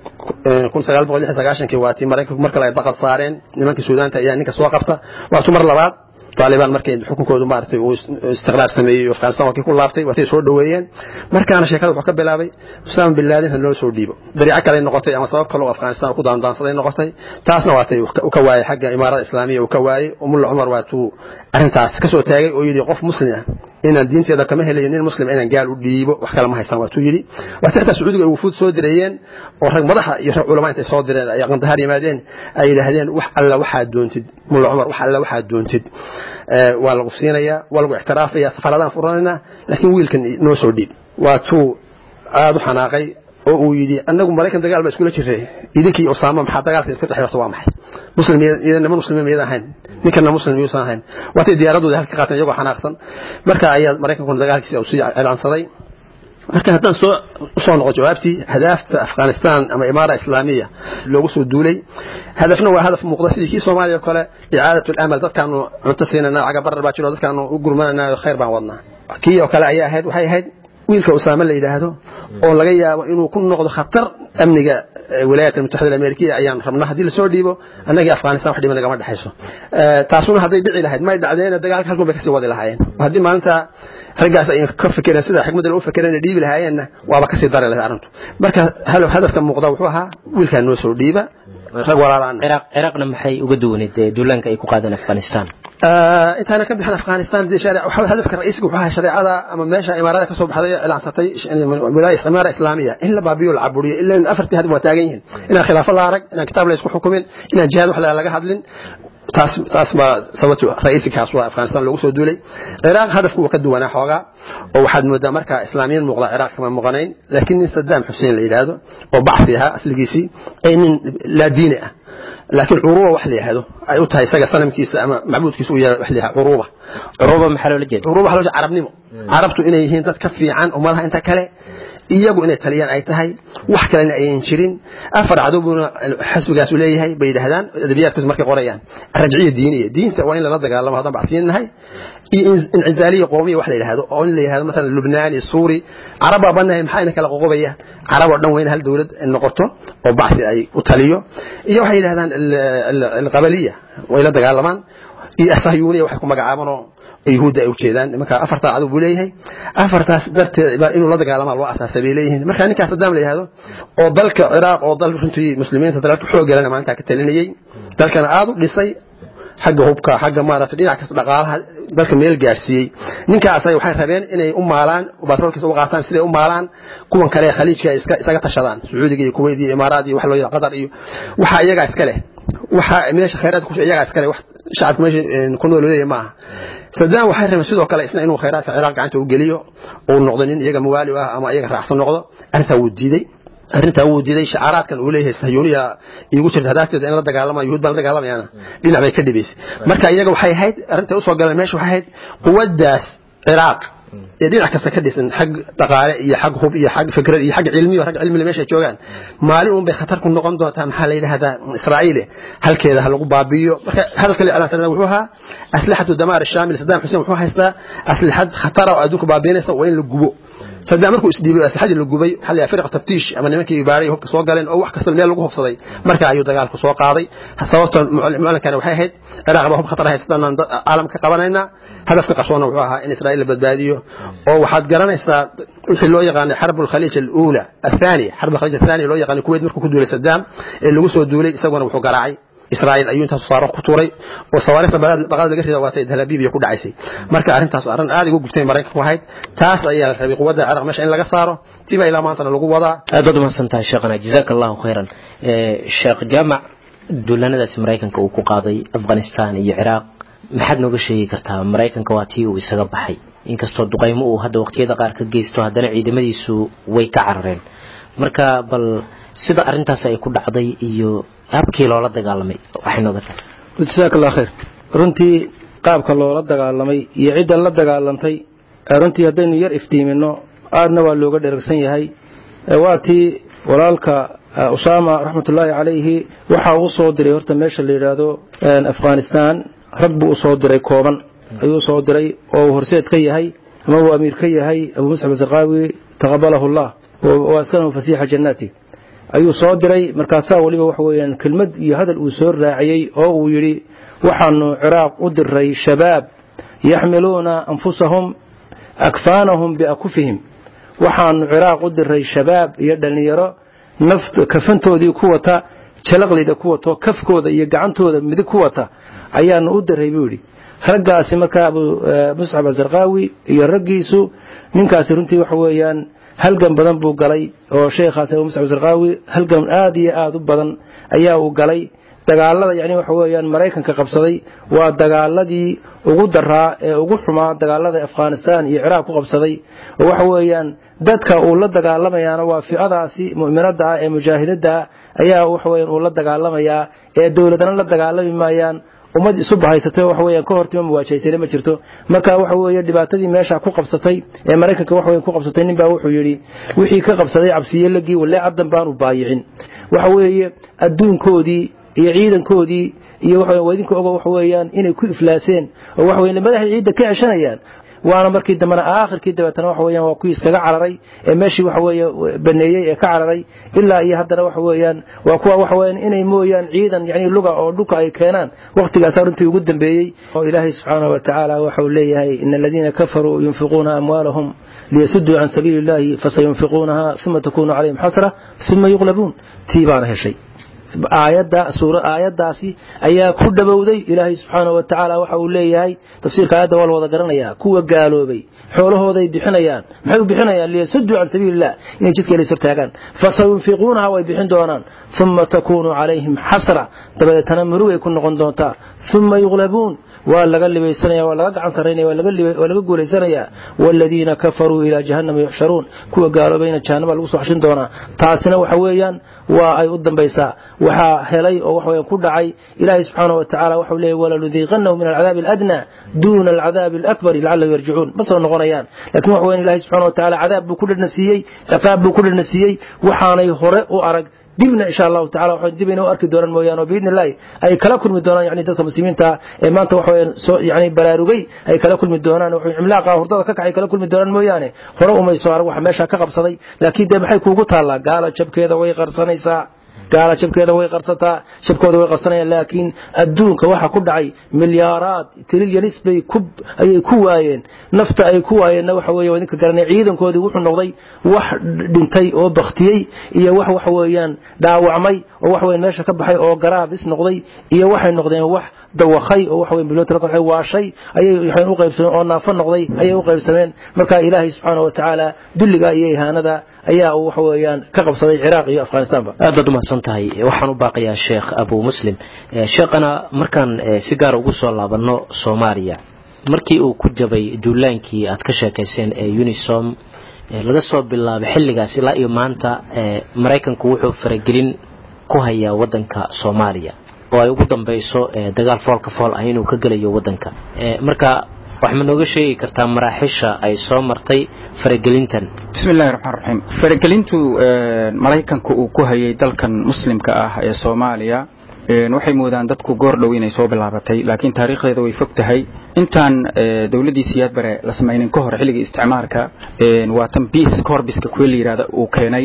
kun sagaal boqol lix iyo sagaashankii waa tii maraykanku mar kale ay daqad saareen nimankii suudaanta ayaa ninka soo qabta waa tuu mar labaad طالبان markay xukunkoodu maartay uu istiqraar sameeyay Afghanistan waa kii ku laaftay waa soo dhaweeyeen markaana sheekada wuxuu ka bilaabay Usama bin Laden in loo soo dhiibo dariico kale noqotay ama sabab kale oo Afghanistan ku daandaansaday noqotay taasna waa tay uu ka waayay xagga imaarada islaamiga uu ka waayay umul Umar waa tuu arintaas ka soo taagay oo yiri qof muslim ah inaan diinteeda kama helayo nin muslim inaan gaal u dhiibo wax kale ma haysan waa tuu yiri waa tirta sacuudiga ay wufuud soo direeyeen oo rag madaxa iyo rag culama intay soo direen ay qandahar yimaadeen ay yiraahdeen wax alla waxaa doontid mul Umar wax alla waxaa doontid waa lagu siinayaa waa lagu ixtiraafaya safaradaan furanayna laakiin wiilkan noo soo dhiib waa tuu aada u xanaaqay oo uu yidhi annagu maraykan dagaal baa iskula jiray idinkii usaama maxaa dagaalka ka dhex horta waa maxay muslim niman muslimiin miyada ahayn ninkana muslim miyuusan ahayn waatay diyaaradooda halka qaateen iyagoo xanaaqsan marka ayaa maraykankuna dagaalkiisa sii cilaansaday marka haddaan soo usoo noqo jawaabtii hadaafta afghanistan ama imaara islaamiya loogu soo duulay hadafna waa hadaf muuqda sidii kii soomaaliya oo kale icaadat lamal dadkaanu cunto siinana caga barar baa jiro dadkaanu u gurmanana khayr baan wadnaa kii oo kale ayaa ahayd waxay ahayd wiilka usaame la yidhaahdo oo laga yaabo inuu ku noqdo khatar amniga wilaayat almutaxida amerikiya ayaan rabnaa haddii lasoo dhiibo annagii afghanistan wax dhiba nagama dhexayso taasuna hadday dhici lahayd may dhacdeena dagaalka halkun bay kasii wadi lahaayeen haddii maalinta raggaas ay ka fikireen sida xikmadda loo fikireen ay dhiibi lahaayeenna waaba kasii dari lahayd arrintu marka hadafka muuqda wuxuu ahaa wiilkaan noo soo dhiiba rag walaalaan ciraaqna maxay uga duwaneed duulaanka ay ku qaadeen afghanistan intaana ka bixin afghanistan hadafka ra'iisiga wuxuu ahaa shareecada ama meesha imaarada ka soo baxday cilaansatay imaara islaamiya in la baabiyo la caburiyo ilaa afartii hadaf waa taagan yihiin inaan khilaafo la arag inaan kitaab la isku xukumin inaan jihaad wax laga hadlin taas taas baa sababtu ra'iisikaas waa afghanistan loogu soo duulay ciraaq hadafku waa ka duwanaa xoogaa oo waxaad moodaa marka islaamiyiin muuqda ciraaq kama muuqanayn laakiin nin sadaam xuseen la yidhaahdo oo bacfi ahaa asligiisii ee nin laa diini ah laakiin curuba wax la yidhaahdo ay u tahay isaga sanamkiisa ama macbuudkiisa uu yahay wax la yidhahdo curuba curuba maxaa loola jeeda curuba waxaa loo jeeda carabnimo carabtu inay yihiin dad ka fiican ummadaha inta kale iyagu inay taliyaan ay tahay wax kalena ayan jirin afar cadow buuna xasbigaasu leeyahay bay yidhahdaan adabiyaadkooda markay qorayaan rajciya diiniya diinta waa in lala dagaalamo haddaan bacsiin nahay iyo incizaaliya qoomiya wax la yidhahdo oo in la yidhahdo masalan lubnaani suuri carab baa bannahay maxaa ina kala qoqobaya carab oo dhan waa in hal dowlad noqoto oo bacsi ay u taliyo iyo waxay yidhahdaan alqabaliya way la dagaalamaan iyo asahyuuniya waxay ku magacaabanoo yuhuudda ay ujeedaan nimanka afartaa cadow buu leeyahay afartaas darteed baa inuu la dagaalamaa loo asaasay bay leeyihiin marka ninkaas sadaam la yidhahdo oo dalka ciraaq oo dal runtii muslimiinta dalka xoog galana maalintaa ka talinayay dalkana aada u dhisay xagga hubka xagga maaragtay dhinac kasta dhaqaalaha dalka meel gaadhsiiyey ninkaas ay waxay rabeen inay u maalaan batroolkiisa u qaataan siday u maalaan kuwan kale khaliijka iska isaga tashadaan sacuudiga iyo kuwait iyo imaaraad iyo wax loo yaqaan qatar iyo waxa iyaga iska leh waxa meesha khayraadka ku iyaga iska leh wax shacabka meesha ku nool leeyahay maaha sadaan waxay rabeen sidoo kale isna inuu khayraadka ciraaq gacanta u geliyo uu noqdo nin iyaga mawaali ah ama iyaga raacsan noqdo arrintaa wuu diiday arrintaa wuu diiday shacaaraadkan uu leeyahay sahyuuniya iigu jirta hadaafteeda in la dagaalama yuhuud baan la dagaalamayana dhinac bay ka dhibaysay marka iyaga waxay ahayd arrintay usoo galeen meesha waxay ahayd quwaddaas ciraaq ee dhinac kasta ka dhisan xag dhaqaale iyo xag hub iyo xag fikrad iyo xag cilmiyo rag cilmile meesha joogaan maalin uun bay khatar ku noqon doontaa maxaa la yidhahdaa israa'iile halkeeda ha lagu baabi'iyo marka hadalka la iclaansanada wuxuu ahaa aslixatu damaar shaamil saddam xuseen wuxuu haystaa aslixad khatara oo adduunka baabiinaysa waa in la gubo saddam markuu isdhiibay aslixadii la gubay waxaa la firqa taftiish ama nimankii baaray hubka soo galeen oo wax kasta meel lagu hubsaday marka ayuu dagaalku soo qaaday sababta mucalinkana waxay ahayd ciraaq baa hub khatar haysataan caalamka ka qabanaynaa hadafka qarsoona wuxuu ahaa in israa'iil la badbaadiyo oo waxaad garanaysaa wixii loo yaqaanay xarb alkhaliij aluula athaniya xarb alkhaliij athaniya loo yaqaanay kuwait markuu ku duulay saddam ee lagu soo duulay isaguna wuxuu garaacay israa'iil ayuu intaas saaro ku tuuray oo sawaariikhda baqaad laga rida waatay dalabiib ku dhacaysay marka arrintaas arrin aad ugu gubtay maraykanku ahayd taas ayaa la rabay quwadda ciraaq meesha in laga saaro tiba ilaa maantana lagu wadaa aad baad umahadsantahay sheekhana jazaaka allahu khayran sheekh jaamac duulanadaasi maraykanka uu ku qaaday afghanistan iyo ciraaq maxaad nooga sheegi kartaa maraykanka waa tii uu isaga baxay inkastoo duqaymo uu hadda waqtiyada qaar ka geysto haddana ciidamadiisu way ka carareen marka bal sida arrintaas ay ku dhacday iyo habkii loola dagaalamay waxay nooga tahay jasaaka allah khayr runtii qaabka loola dagaalamay iyo cidda la dagaalantay runtii haddaynu yar iftiimino aadna waa looga dheragsan yahay waa tii walaalka usaama raxmatullaahi calayhi waxa uu soo diray horta meesha la yidhaahdo afghanistan rag buu usoo diray kooban ayuu usoo diray oo uu horseed ka yahay ama uu amiir ka yahay abu muscab asarqaawi taqabalahu allah wa askanahu fasiixa jannaati ayuu soo diray markaasaa weliba waxa weeyaan kelmad iyo hadal uu soo raaciyey oo uu yidhi waxaanu ciraaq u diray shabaab yaxmiluuna anfusahum akfaanahum biakufihim waxaanu ciraaq u diray shabaab iyo dhallinyaro naft kafantoodii ku wata jalaqlida ku wato kafkooda iyo gacantooda midig ku wata ayaanu u diray buu yidhi raggaasi markaa abu muscab asarqaawi iyo raggiisu ninkaasi runtii waxa weeyaan halgan badan buu galay oo sheekhaas abu muscab asarqaawi halgan aad iyo aad u badan ayaa uu galay dagaalada yani waxa weeyaan maraykanka qabsaday waa dagaaladii ugu daraa ee ugu xumaa dagaalada afghanistan iyo ciraaq ku qabsaday oo waxa weeyaan dadka uu la dagaalamayaana waa ficadaasi mu'minada ah ee mujaahidada ah ayaa waxa weeyaan uu la dagaalamayaa ee dowladana la dagaalami maayaan ummad isu bahaysatay waxa weeyaan ka hortima muwaajaysane ma jirto marka waxa weeye dhibaatadii meesha ku qabsatay ee maraykanka waxa weeyaan ku qabsatay nin baa wuxuu yidhi wixii ka qabsaday cabsiye lagii walee caddan baanu baayicin waxa weeye adduunkoodii iyo ciidankoodii iyo waxa waa idinka ogo waxa weeyaan inay ku iflaaseen oo waxa weeyaan madaxay ciidda ka ceshanayaan waana markii dambena aakhirkii dabeetana waxa weeyaan waa kuwii iskaga cararay ee meeshii waxa weeye baneeyey ee ka cararay ilaa iyo haddana waxa weeyaan waa kuwa waxa weeyaan inay mooyaan ciidan yani luga oo dhulka ay keenaan waqtigaasaa runtii ugu dambeeyey oo ilaahay subxaanahu wa tacaala waxa uu leeyahay ina aladiina kafaruu yunfiquuna amwaalahum liyasuduu can sabiili illahi fasayunfiquunaha uma takunu calayhim xasra uma yuqlabuun tii baana heshay aayadda suura aayaddaasi ayaa ku dhowowday ilaahay subxaanahu wa tacaala waxa uu leeyahay tafsiirka aayadda waa la wada garanayaa kuwa gaaloobay xoolahooday bixinayaan maxay u bixinayaan liyasuduu can sabiili illah inay jidka ilays hortaagaan fasayunfiquunaha way bixin doonaan uma takunu calayhim xasra dabadeetana murugay ku noqon doontaa uma yuqlabuun waa laga libaysanaya waa laga gacan sarraynaya waa laga guulaysanaya waaladiina kafaruu ilaa jahannama yuxsharuun kuwa gaaloobayna jahannama lagu soo xashin doonaa taasina waxa weeyaan waa ay u dambaysaa waxaa helay oo waxa weeyaan ku dhacay ilaahay subxaana wa tacaala waxau leeyahy walanudiiqannahu min alcadaabi aladnaa duuna alcadaabi alakbari lacallahum yarjicuun ma soo noqonayaan laakiin waxa weyan ilahay subxana wa tacaala cadaab buu ku dhadhna siiyey ciqaab buu ku dhadhna siiyey waxaanay hore u arag dibna insha allahu tacala waxaan dib inuu arki doonaan mooyaane oo biidni illahi ay kala kulmi doonaan yani dadka muslimiinta ee maanta waxa weeyaan soo yani baraarugay ay kala kulmi doonaan wuxuu cimlaaqa hurdada ka kacay kala kulmi doonaan mooyaane hore umay soo arag waxa meesha ka qabsaday laakiin dee maxay kuugu taallaa gaala jabkeeda way qarsanaysaa gaala jabkeeda way qarsataa jabkooda way qarsanayaan laakiin adduunka waxa ku dhacay milyaaraad trilyanis bay ku ayay ku waayeen nafta ay ku waayeenna waxa weeye waa idinka garanay ciidankoodii wuxuu noqday wax dhintay oo baktiyey iyo wax waxa weeyaan dhaawacmay oo wax weeyaan meesha ka baxay oo garaabis noqday iyo waxay noqdeen wax dawakhay oo waxa weeyaan bilood waxay waashay ayay waxay u qaybsameen oo naafo noqday ayay u qaybsameen marka ilaahay subxaanahu wa tacaala dulliga iyo ihaanada ayaa uu waxa weeyaan ka qabsaday ciraaq iyo afghanistanba aad baad umahadsan tahay waxaan u baaqayaa sheekh abu muslim sheekhana markaan si gaar ugu soo laabanno soomaaliya markii uu ku jabay duulaankii aad ka sheekayseen ee unisom laga soo bilaabay xilligaas ilaa iyo maanta maraykanku wuxuu faragelin ku hayaa wadanka soomaaliya oo ay ugu dambayso dagaal foolka fool ah inuu ka gelayo wadanka marka wax ma nooga sheegi kartaa maraaxisha ay soo martay faragelintan bismi illahi raxmaan raxiim faragelintu maraykanka uu ku hayay dalkan muslimka ah ee soomaaliya waxay moodaan dadku goor dhow inay soo bilaabatay laakiin taariikhdeeda way fog tahay intaan dowladdii siyaad bare la samaynin ka hor xilligii isticmaarka waa tan biis corbiska kuwe la yidhahda uu keenay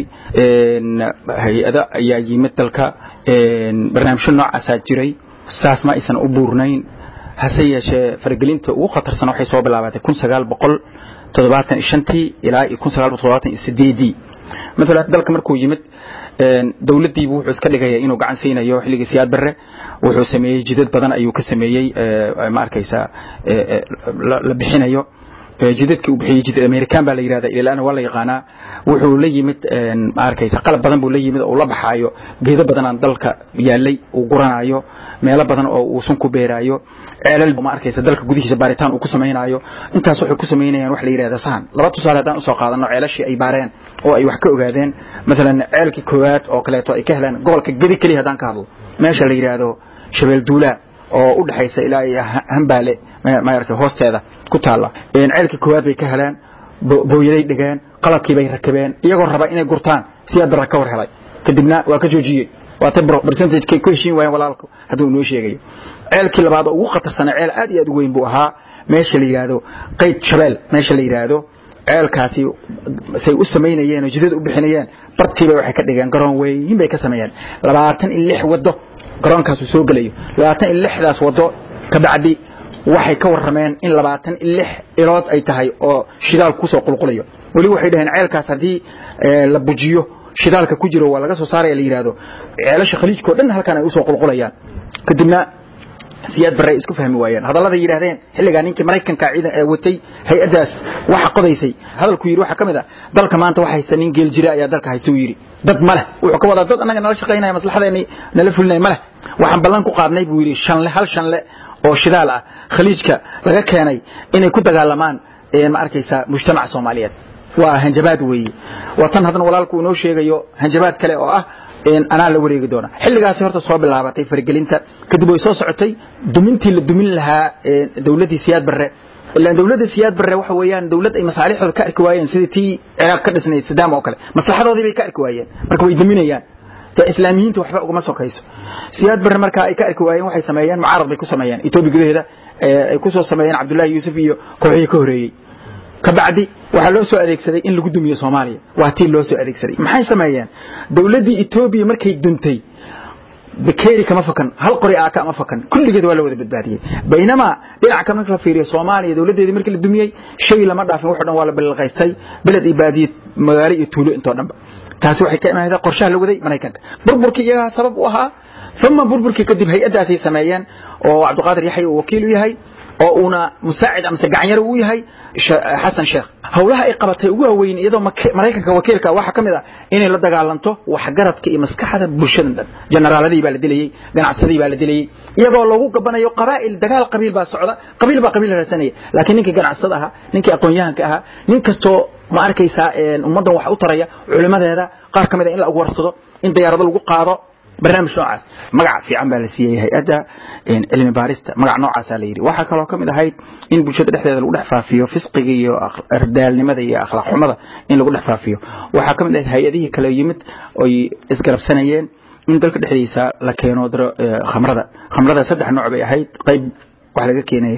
hay-ada ayaa yimid dalka barnaamijyo noocaasaa jiray saas ma aysan u buurnayn hase yeeshee faragelinta ugu khatarsan waxay soo bilaabatay kun sagaal boqol toddobaatan iyo shantii ilaa iyo kun sagaal boqol toddobaatan iyo sideedii maalan dalka markuu yimid dowladdiibu wuxuu iska dhigaya inuu gacan siinayo xilligii siyaad barre wuxuu sameeyey jidad badan ayuu ka sameeyey ma arkaysaa la bixinayo jidadkii uu bixiyey jid american baa la yidhahda ilaana waa la yaqaanaa wuxuu la yimid ma arkaysa qalab badan buu la yimid oo la baxaayo geedo badanaan dalka yaalay uu guranayo meelo badan oo uu sun ku beeraayo ceelal ma arkaysa dalka gudihiisa baaritaan uu ku samaynayo intaas waxay ku samaynayaan wax la yidhahda sahan laba tusaale haddaan usoo qaadano ceelashii ay baareen oo ay wax ka ogaadeen maalan ceelkii koowaad oo kaleeto ay ka heleen gobolka gedi keliya haddaan ka hadlo meesha la yidhaahdo shabeel duulaa oo u dhexaysa ilaa iyo hambaale ma arkay hoosteeda ku taalla ceelkii koowaad bay ka heleen booyaday dhigeen qalabkii bay rakabeen iyagoo raba inay gurtaan siyaad barra ka war helay kadibna waa ka joojiyey waatay percentage-kay ku heshiin waayeen walaalku hadduu inoo sheegayo ceelkii labaad oo ugu khatarsanaa ceel aad iyo aad u weyn buu ahaa meesha la yidhaahdo qayd shabeel meesha la yidhaahdo ceelkaasi say u samaynayeen oo jidada u bixinayeen barkiiba waxay ka dhigeen garoon weyn bay ka sameeyeen labaatan iyo lix waddo garoonkaasuu soo gelayo labaatan iyo lixdaas waddo kabacdi waxay ka warrameen in labaatan iyo lix ilood ay tahay oo shidaal kusoo qulqulayo weli waxay dhaheen ceelkaas haddii la bujiyo shidaalka ku jiro waa laga soo saaraya la yidhaahdo ceelasha khaliijkao dhan halkan ay usoo qulqulayaan kadibna siyaad barre ay isku fahmi waayeen hadallada yidhaahdeen xilligaa ninkii maraykanka ciidan ee watay hay-addaas waxa qodaysay hadalku yidhi waxaa ka mid a dalka maanta waxa haysta nin geel jira ayaa dalka haysta uu yidhi dad ma leh wuxuu ka wadaa dad annaga nala shaqaynaya maslaxadeennii nala fulinaya ma leh waxaan ballan ku qaadnay buu yidhi shanle hal shanle oo shidaal ah khaliijka laga keenay inay ku dagaalamaan ma arkaysaa mujtamaca soomaaliyeed waa hanjabaad weeye waa tan haddana walaalku inoo sheegayo hanjabaad kale oo ah anaa la wareegi doona xilligaasi horta soo bilaabatay faragelinta kadib way soo socotay dumintii la dumin lahaa dowladdii siyaad barre ilaan dowladda siyaad barre waxa weeyaan dowlad ay masaalixdooda ka arki waayeen sidii tii ciraaq ka dhisnayd sadaam oo kale maslaxadoodii bay ka arki waayeen marka way duminayaan te islaamiyiinta waxba ugama sokayso siyaad barre marka ay ka arki waayeen waxay sameeyeen mucaarad bay ku sameeyeen etoobiya gudaheeda ay ku soo sameeyeen cabdullaahi yuusuf iyo kooxihii ka horeeyey kabacdi waxaa loo soo adeegsaday in lagu dumiyo soomaaliya waa tii loo soo adeegsaday maxay sameeyeen dowladdii etoobiya markay duntay bakeeri kama fakan hal qori aa kama fakan kulligeed waa la wada badbaadiyey baynamaa dhinaca kale marka la fiiriyo soomaaliya dowladdeedii markii la dumiyey shay lama dhaafin waxo dhan waa la balqaystay beled iyo baadiye magaalo iyo tuulo intoo dhanba taasi waxay ka imaanaysaa qorshaha la waday maraykanka burburkii iyagaa sabab u ahaa uma burburkii kadib hay-addaasay sameeyeen oo cabdiqaadir yaxya uu wakiil u yahay oo uuna musaacid amase gacanyaro u yahay xasan sheekh howlaha ay qabatay ugu waaweyn iyadoo maraykanka wakiilka waxaa ka mid ah inay la dagaalanto waxgaradka iyo maskaxda bulshada dhan generaaladii baa la dilayey ganacsadii baa la dilayey iyagoo lagu gabanayo qabaa'il dagaal qabiil baa socda qabiil baa qabiil raadsanaya laakiin ninkii ganacsada ahaa ninkii aqoon-yahanka ahaa nin kastoo ma arkaysaa ummaddan wax u taraya culimadeeda qaar ka mid a in la warsado in diyaarado lagu qaado barnaamij noocaas magac fiican baa la siiyey hay-adda cilmi baarista magac noocaasaa la yidhi waxaa kaloo ka mid ahayd in bulshada dhexdeeda lagu dhex faafiyo fisqiga iyo ardaalnimada iyo akhlaaq xumada in lagu dhex faafiyo waxaa ka mid ahayd hay-adihii kale yimid oy isgarabsanayeen in dalka dhexdiisa la keeno khamrada khamrada saddex nooc bay ahayd qayb waxa laga keenay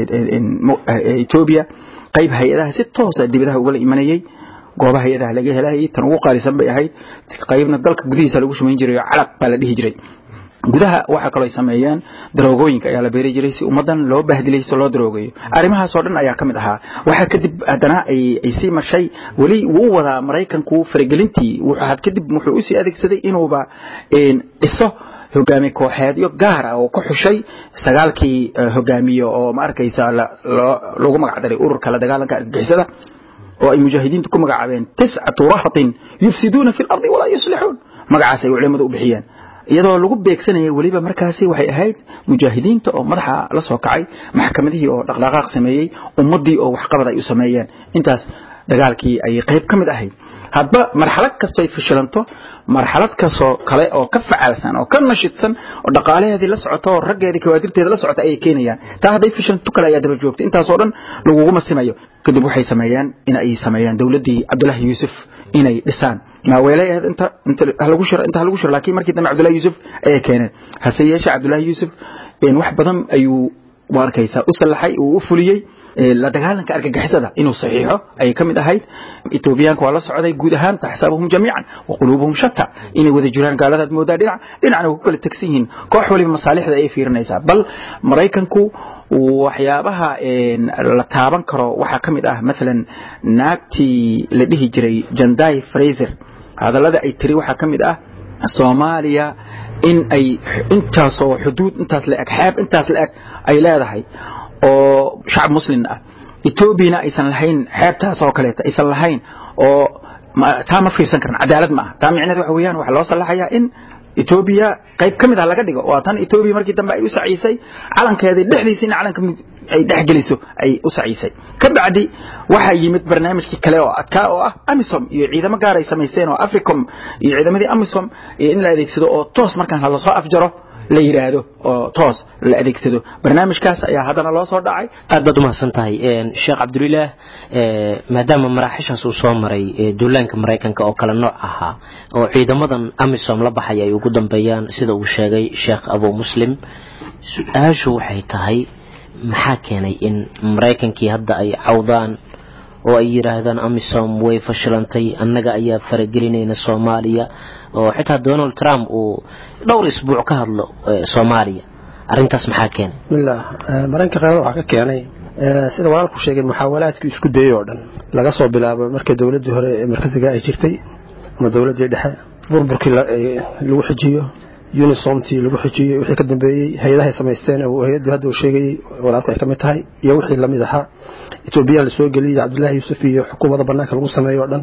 etoobiya qayb hay-adaha si toosa dibadaha ugala imanayey goobaha hay-adaha laga helayay tan ugu qaalisan bay ahayd qaybna dalka gudihiisa lagu shumayn jiray oo calaq baa la dhihi jiray gudaha waxaa kaloo ay sameeyeen daroogooyinka ayaa la beeri jiray si ummadan loo bahdilay si loo daroogayo arrimahaasoo dhan ayaa ka mid ahaa waxaa kadib haddana ay sii marshay weli wuu wadaa maraykanku faragelintii had kadib wuxuu usii adeegsaday inuuba dhiso hogaamiye kooxeedyo gaar ah oo ka xushay sagaalkii hogaamiye oo ma arkaysa lagu magac daray ururka la dagaalanka argagixisada oo ay mujaahidiintu ku magacaabeen tiscatu rahatin yufsiduuna fi lardi walaa yuslixuun magacaas ay culimadu u bixiyeen iyadoo lagu beegsanayay weliba markaasi waxay ahayd mujaahidiinta oo madaxa la soo kacay maxkamadihii oo dhaqdhaqaaq sameeyey ummaddii oo waxqabad ay u sameeyeen intaas dagaalkii ayay qayb ka mid ahayd hadba marxalad kastoo ay fashilanto marxalad kastoo kale oo ka facaalsan oo ka nashidsan oo dhaqaalaheedii la socota oo raggeedii kawaadirteeda la socota ayay keenayaan taa hadday fashilanto kale ayaa daba joogta intaasoo dhan laguguma simayo kadib waxay sameeyeen in ay sameeyaan dowladdii cabdullaahi yuusuf inay dhisaan maaweelay ahayd inta inta halagu shiro inta halagu shiro laakiin markii dambe cabdullaahi yuusuf ayay keeneen hase yeeshee cabdullaahi yuusuf wax badan ayuu u arkaysaa u sallaxay uu u fuliyey la dagaalanka argagixisada inuu saxiixo ayay ka mid ahayd etoobiyaanka waa la socday guud ahaan taxsabuhum jamiican wa quluubuhum shata inay wada jiraan gaaladaad moodaa dhinac dhinacna way ku kala tegsan yihiin koox waliba masaalixda ayay fiirinaysaa bal maraykanku waxyaabaha la taaban karo waxaa ka mid ah maalan naagtii la dhihi jiray jandai fraser hadallada ay tiri waxaa ka mid ah soomaaliya in ay intaasoo xuduud intaas la eg xeeb intaas la eg ay leedahay oo shacab muslim ah etoobiyana aysan lahayn xeebtaas oo kaleeta aysan lahayn oo taa ma fiirsan karan cadaalad ma aha taa micneed waxa weeyaan waxaa loo sallaxayaa in etoobiya qayb ka mid ah laga dhigo waa tan etoobiya markii dambe ay u saciisay calankeedii dhexdiisa in calanka ay dhexgeliso ay u saciisay ka bacdi waxaa yimid barnaamijkii kale oo adkaa oo ah amisom iyo ciidamo gaar ay samayseen oo africom iyo ciidamadii amisom in la adeegsado oo toos markaan lasoo afjaro la yidhaahdo oo toos la adeegsado barnaamijkaas ayaa haddana loo soo dhacay aad baad umahadsan tahay sheekh cabdulilaah maadaama maraaxishaas uu soo maray duulaanka maraykanka oo kale nooc ahaa oo ciidamadan amisom la baxay ay ugu dambeeyaan sida uu sheegay sheekh abu muslim su-aashu waxay tahay maxaa keenay in maraykankii hadda ay cawdaan oo ay yidhaahdaan amisom way fashilantay annaga ayaa faragelinayna soomaaliya oo xitaa donald trump uu dhowr isbuuc ka hadlo soomaaliya arrintaas maxaa keenay bismillah maraykanka qaarada waxaa ka keenay sida walaalku sheegay muxaawalaadkii isku dayey oo dhan laga soo bilaabo markii dowladdii hore ee markasiga ay jirtay ama dowladdii dhexe burburkii lagu xijiyo unisomtii lagu xijiyey wixii ka dambeeyey hay-adahay samaysteen hay-addii hadda uu sheegayey walaalku ay ka mid tahay iyo wixii lamid ahaa etoobiyaan la soo geliyey cabdullaahi yuusuf iyo xukuumadda bannaanka lagu sameeyo o dhan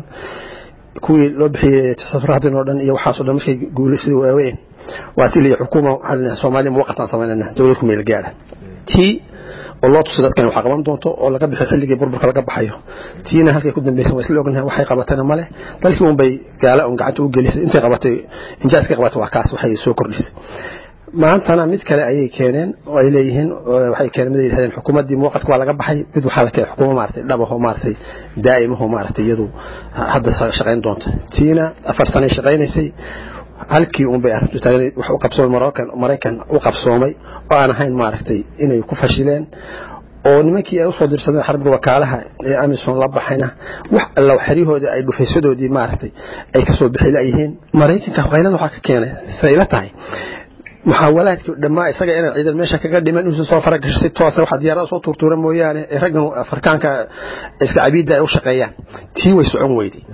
kuwii loo bixiyey tasafrahdin oo dhan iyo waxaasoo dhan markay guulaysadii waaweyn waa tii liya xukuuma waxaa soomaaliya muwaqataan samaynayna dowlad ku meel gaadha tii oo loo tusay dadkan waxaa qaban doonto oo laga bixiyo xilligii burburka laga baxayo tiina halkay ku dambaysan waa isla ognahay waxay qabatayna male dalkii un bay gaala un gacanta u gelisay intay qabatay injaaskay qabatay waa kaas waxay soo kordhisay maantana mid kale ayay keeneen oo ay leeyihiin waxay keeneen mid ay yidhahdeen xukuumaddii muwaqadka waa laga baxay mid waxaa la keenay xukuumo maaragtay dhabaho maaragtay daa'imaho maaragtay iyadu hadda shaqayn doonta tiina afar sanay shaqaynaysay halkii un bay arrintu taagna wax u qabsoomay maraykan maraykan u qabsoomay oo aan ahayn maaragtay inay ku fashileen oo nimankii ay usoo dirsadeen xarbiga wakaalaha ee amisom la baxayna wax alla xeryahoodii ay dhufaysadoodii maaragtay ay kasoo bixi layihiin maraykanka qaylada waxaa ka keenay siday ila tahay muxaawalaadkii dhammaa isaga inay ciidan meesha kaga dhiman inuusan soo faragasho si toosa waxa diyaarada soo tuurtuura mooyaane ee raggan afrikaanka iska cabiidda ay u shaqeeyaan tii way socon weyday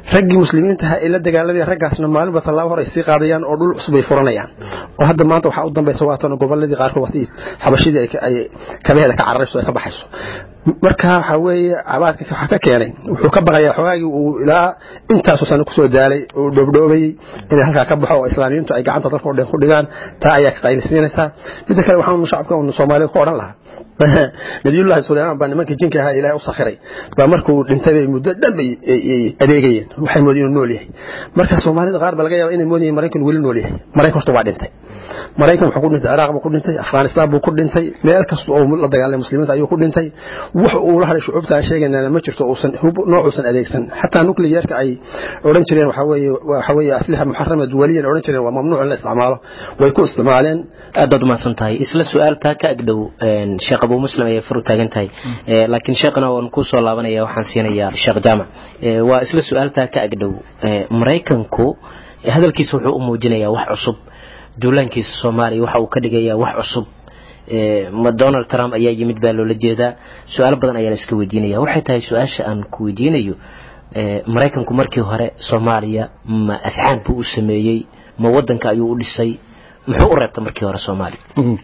raggii muslimiinta ahaa ee la dagaalamaya raggaasna maalinba tallaabo hor ay sii qaadayaan oo dhul cusub ay furanayaan oo hadda maanta waxaa u dambaysa waatan goboladii qaarkood waqti xabashidii ay kabaheeda ka cararayso ay ka baxayso marka waxa weeye cabaadka waxaa ka keenay wuxuu ka baqayaa xogaagii uu ilaa intaasoo sano kusoo daalay oo dhoobdhoobayey inay halkaa ka baxo oo islaamiyiintu ay gacanta dalka o dhan ku dhigaan taa ayaa ka qaylisiinaysaa midda kale waxaan shacabka unu soomaalida ku odhan lahaa nabiyullahi suleymaan baa nimankii jinka ahaa ilaahay u sakhiray baa markuu dhintay bay muddo dhan bay adeegayeen waxay moodeen inuu nool yahay marka soomaalida qaar ba laga yaaba inay moodayeen maraykan weli nool yahay maraykan horta waa dhintay maraykan wuxuu ku dhintay ciraaq buu ku dhintay afghanistan buu ku dhintay meel kasta oo la dagaalamay muslimiinta ayuu ku dhintay wax uu la hadhay shucuubta aan sheegaynana ma jirto uusan noocuusan adeegsan xataa nucleyeerka ay odhan jireen waxa weeye waxa weeye aslixa muxarama duwaliyan odhan jireen waa mamnuuc in la isticmaalo way ku isticmaaleen aad baad umahadsan tahay isla su-aaltaa ka agdhow sheekh abuu muslim ayay far u taagan tahay laakiin sheekhana waan ku soo laabanaya waxaan siinayaa sheekh jaamac waa isla su-aaltaa ka agdhow maraykanku hadalkiisa wuxuu u muujinayaa wax cusub duulaankiisa soomaaliya waxa uu ka dhigayaa wax cusub ma donald trump ayaa yimid baa loola jeedaa su-aalo badan ayaan iska weydiinaya waxay tahay su-aasha aan ku weydiinayo maraykanku markii hore soomaaliya ma asxaan buu u sameeyey ma wadanka ayuu u dhisay muxuu u reebta markii hore soomaaliya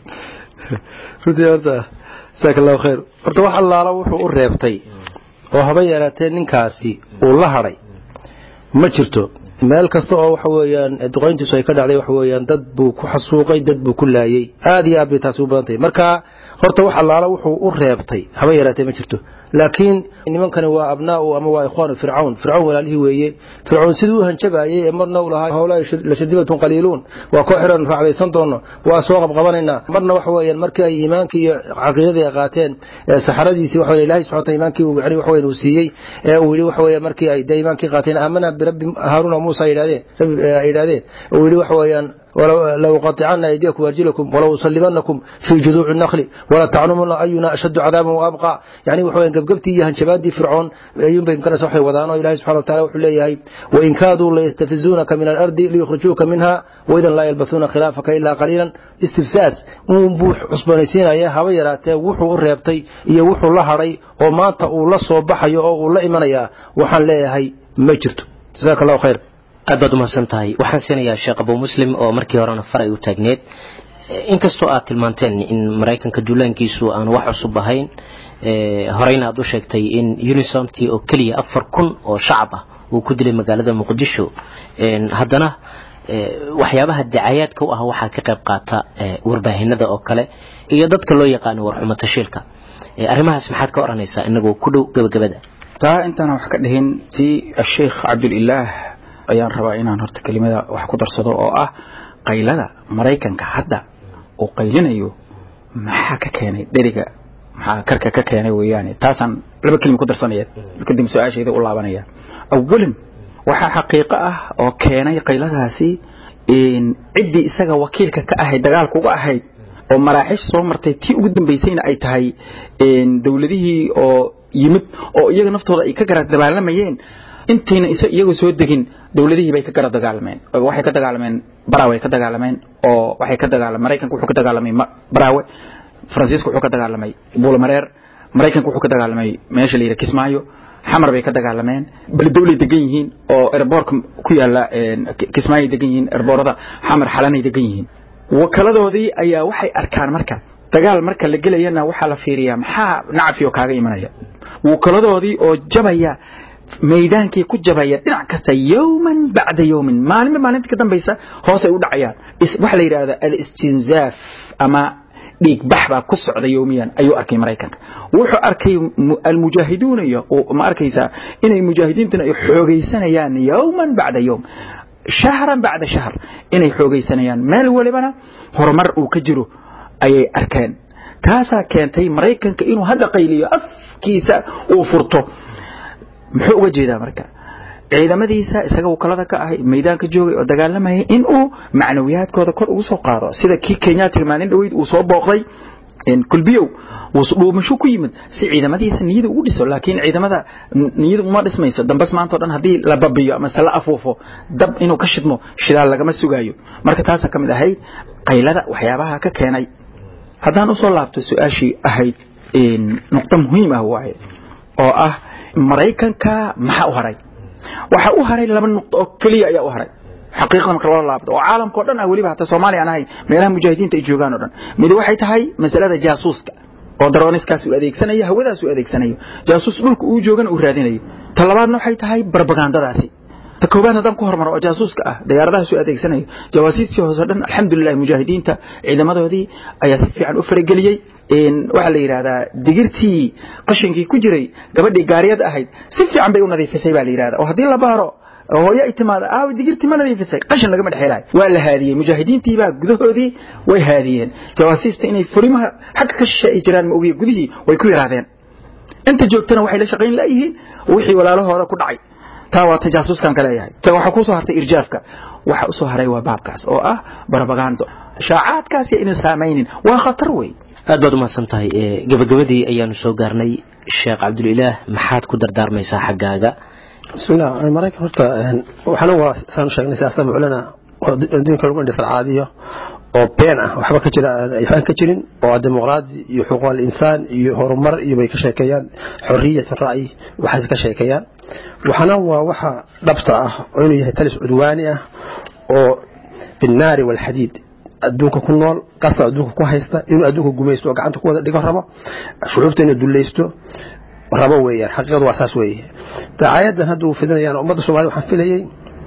runtii horta jasaaka allahu khayr horta wax allaala wuxuu u reebtay oo haba yaraatee ninkaasi uu la hadhay ma jirto meel kasta oo waxa weeyaan duqayntiisu ay ka dhacday waxa weeyaan dad buu ku xasuuqay dad buu ku laayay aad iyo aad bay taasi u badan tahay marka horta wax allaala wuxuu u reebtay haba yaraatee ma jirto laakiin nimankani waa abnaa'u ama waa ikhwaanu fircawn fircawn walaalihii weeye fircawn siduu u hanjabaayey ee marna u lahaa howlaa lashadibatun qaliiluun waa koo xiran raacdaysan doono waa soo qabqabanaynaa marna waxa weeyaan markii ay iimaankii iyo caqiidadii ay qaateen saxaradiisii waxa weeye ilaahay subxana wataala iimaankii uu yani waxa weeyaan uu siiyey ee uu yidhi waxa weeyaan markii ay dee iimaankii qaateen aamana birabbi haaruuna muusa ay yidhahdeen rabbi ay yidhahdeen uu yidhi waxa weeyaan لأقطعن أيديكم وأرجلكم ولو أصلبنكم في جذوع النخل ولا تعلمون أينا أشد عذابا وأبقى يعني وحوين قبقبتي يهن شبادي فرعون أيون بين كان سوحي وضعنا إلهي سبحانه وتعالى وحليه وإن كادوا ليستفزونك من الأرض ليخرجوك منها وإذا لا يلبثون خلافك إلا قليلا استفساس ومبوح عصبانيسين يا هبيرات وحو الريبتي يا وحو لهري وما تقول لصو بحي أو لا إيمانيا وحن ليه مجرت جزاك الله خير aad baad umahadsan tahay waxaan siinayaa sheekh abuu muslim oo markii horena far ay u taagneed inkastoo aad tilmaanteen in maraykanka duulaankiisu aan wax cusub ahayn horeyna aad u sheegtay in unisomty oo keliya afar kun oo shacab ah uu ku dilay magaalada muqdisho haddana waxyaabaha dacayaadka u ah waxaa ka qayb qaata warbaahinada oo kale iyo dadka loo yaqaano warxumo tashiilka arrimahaas maxaad ka odhanaysaa inagoo ku dhow gabagabada taa intaana wax ka dhihin tii asheikh cabdulilaah ayaan rabaa inaan horta kelimada wax ku darsado oo ah qaylada maraykanka hadda uu qaylinayo maxaa ka keenay dheriga maxaa karka ka keenay weeyaane taasaan laba kelima ku darsanaya kadib su-aashayda u laabanaya awalan waxaa xaqiiqo ah oo keenay qayladaasi ciddii isaga wakiilka ka ahayd dagaalka uga ahayd oo maraaxiish soo martay tii ugu dambaysayna ay tahay dowladihii oo yimid oo iyaga naftooda ay ka gara dabaalamayeen intayna iyagu soo degin dowladihii bay ka gara dagaalameen waxay ka dagaalameen baraawe ka dagaalameen oo waxay ka dagaalameen maraykanka wuxuu ka dagaalamay baraawe faransiiska wuxuu ka dagaalamay buulamareer maraykanka wuxuu ka dagaalamay meesha la yidhaha kismaayo xamar bay ka dagaalameen beledowlay degan yihiin oo erboorka ku yaala kismaayay degan yihiin erboorada xamar xalanay degan yihiin wakaladoodii ayaa waxay arkaan marka dagaal marka la gelayana waxaa la fiiriyaa maxaa nacfi oo kaaga imanaya wakaladoodii oo jabaya maydaankii ku jabaya dhinac kasta yowman bacda yowmin maalinba maalinta ka dambaysa hoosay u dhacayaan waxa la yidhahda alistinzaaf ama dhiigbax baa ku socda yowmiyan ayuu arkay maraykanka wuxuu arkay almujaahiduuna iyo ma arkaysaa inay mujaahidiintuna ay xoogaysanayaan yowman bacda yowm shahran bacda shahr inay xoogaysanayaan meel walibana horumar uu ka jiro ayay arkeen taasaa keentay maraykanka inuu hadda qayliyo afkiisa uu furto muxuu uga jeedaa marka ciidamadiisa isaga wakalada ka ahay maydaanka joogay oo dagaalamayay in uu macnawiyaadkooda kor ugu soo qaado sida kii kenyaatiga maalin dhaweyd uu soo booqday kulbiyow dhuumasho ku yimid si ciidamadiisa niyada ugu dhiso laakiin ciidamada niyada uma dhismayso dambas maanta o dhan haddii la babiyo ama se la afuufo dab inuu ka shidmo shidaal lagama sugaayo marka taasaa ka mid ahayd qaylada waxyaabaha ka keenay haddaan usoo laabto su-aashii ahayd nuqdo muhiim ah waaye oo ah maraykanka maxaa u haray waxa u haray laba nuqdo oo keliya ayaa u haray xaqiiqada marka loo laabto oo caalamka oo dhan ah weliba hataa soomaaliya aan ahay meelaha mujaahidiinta ay joogaan oo dhan mid waxay tahay masalada jaasuuska oo daroniskaas uu adeegsanayo hawadaas uu adeegsanayo jaasuus dhulka uu joogana uu raadinayo ta labaadna waxay tahay barbagandadaasi ta koobaad haddaan ku hormaro oo jaasuuska ah diyaaradahaas uu adeegsanayo jawaasiistii hoose dhan alxamdulilah mujaahidiinta ciidamadoodii ayaa si fiican u farageliyey waxaa la yidhahdaa digirtii qashinkii ku jiray gabadhii gaariyada ahayd si fiican bay u nadiifisay baa la yidhahdaa oo haddii la baaro hooyo ay timaada aaw digirtii ma nadiifisay qashin lagama dhexelaay waa la haadiyey mujaahidiintii baa gudahoodii way haadiyeen jawaasiista inay furimaha xagga ka shishe ay jiraan ma ogiye gudihii way ku yaraadeen inta joogtana waxay la shaqayn laayihiin wixii walaalahooda ku dhacay taa waa tajaasuuskan ka leeyahay ta waxaa kusoo hartay irjaafka waxa usoo haray waa baabkaas oo ah barbagando shaacaadkaas iyo inay saamaynin waa khatar wey aad baad umahadsan tahay gabagabadii ayaanu soo gaarnay sheekh cabdulilaah maxaad ku dardaarmaysaa xaggaaga bismillah maraykan horta waxana waa saan sheegnay siyaasada muclana oo adduunka lagu indhisar caadiyo oo been ah waxba ka jira waxbaan ka jirin oo dimuqraadi iyo xuquuqal insaan iyo horumar iyo bay ka sheekeeyaan xoriyat ra'yi waxaas ka sheekeeyaan waxana waa waxa dhabta ah oo inuu yahay talis cudwaani ah oo binnaari walxadiid adduunka ku nool qasa adduunka ku haysta inuu adduunka gumaysto oo gacanta ku wada dhigo rabo shucuubta inuu dulaysto rabo weeyaan xaqiiqadu waa saas weeye dacaayadan hadda uu fidinayaan ummadda soomaalida waxaan filayey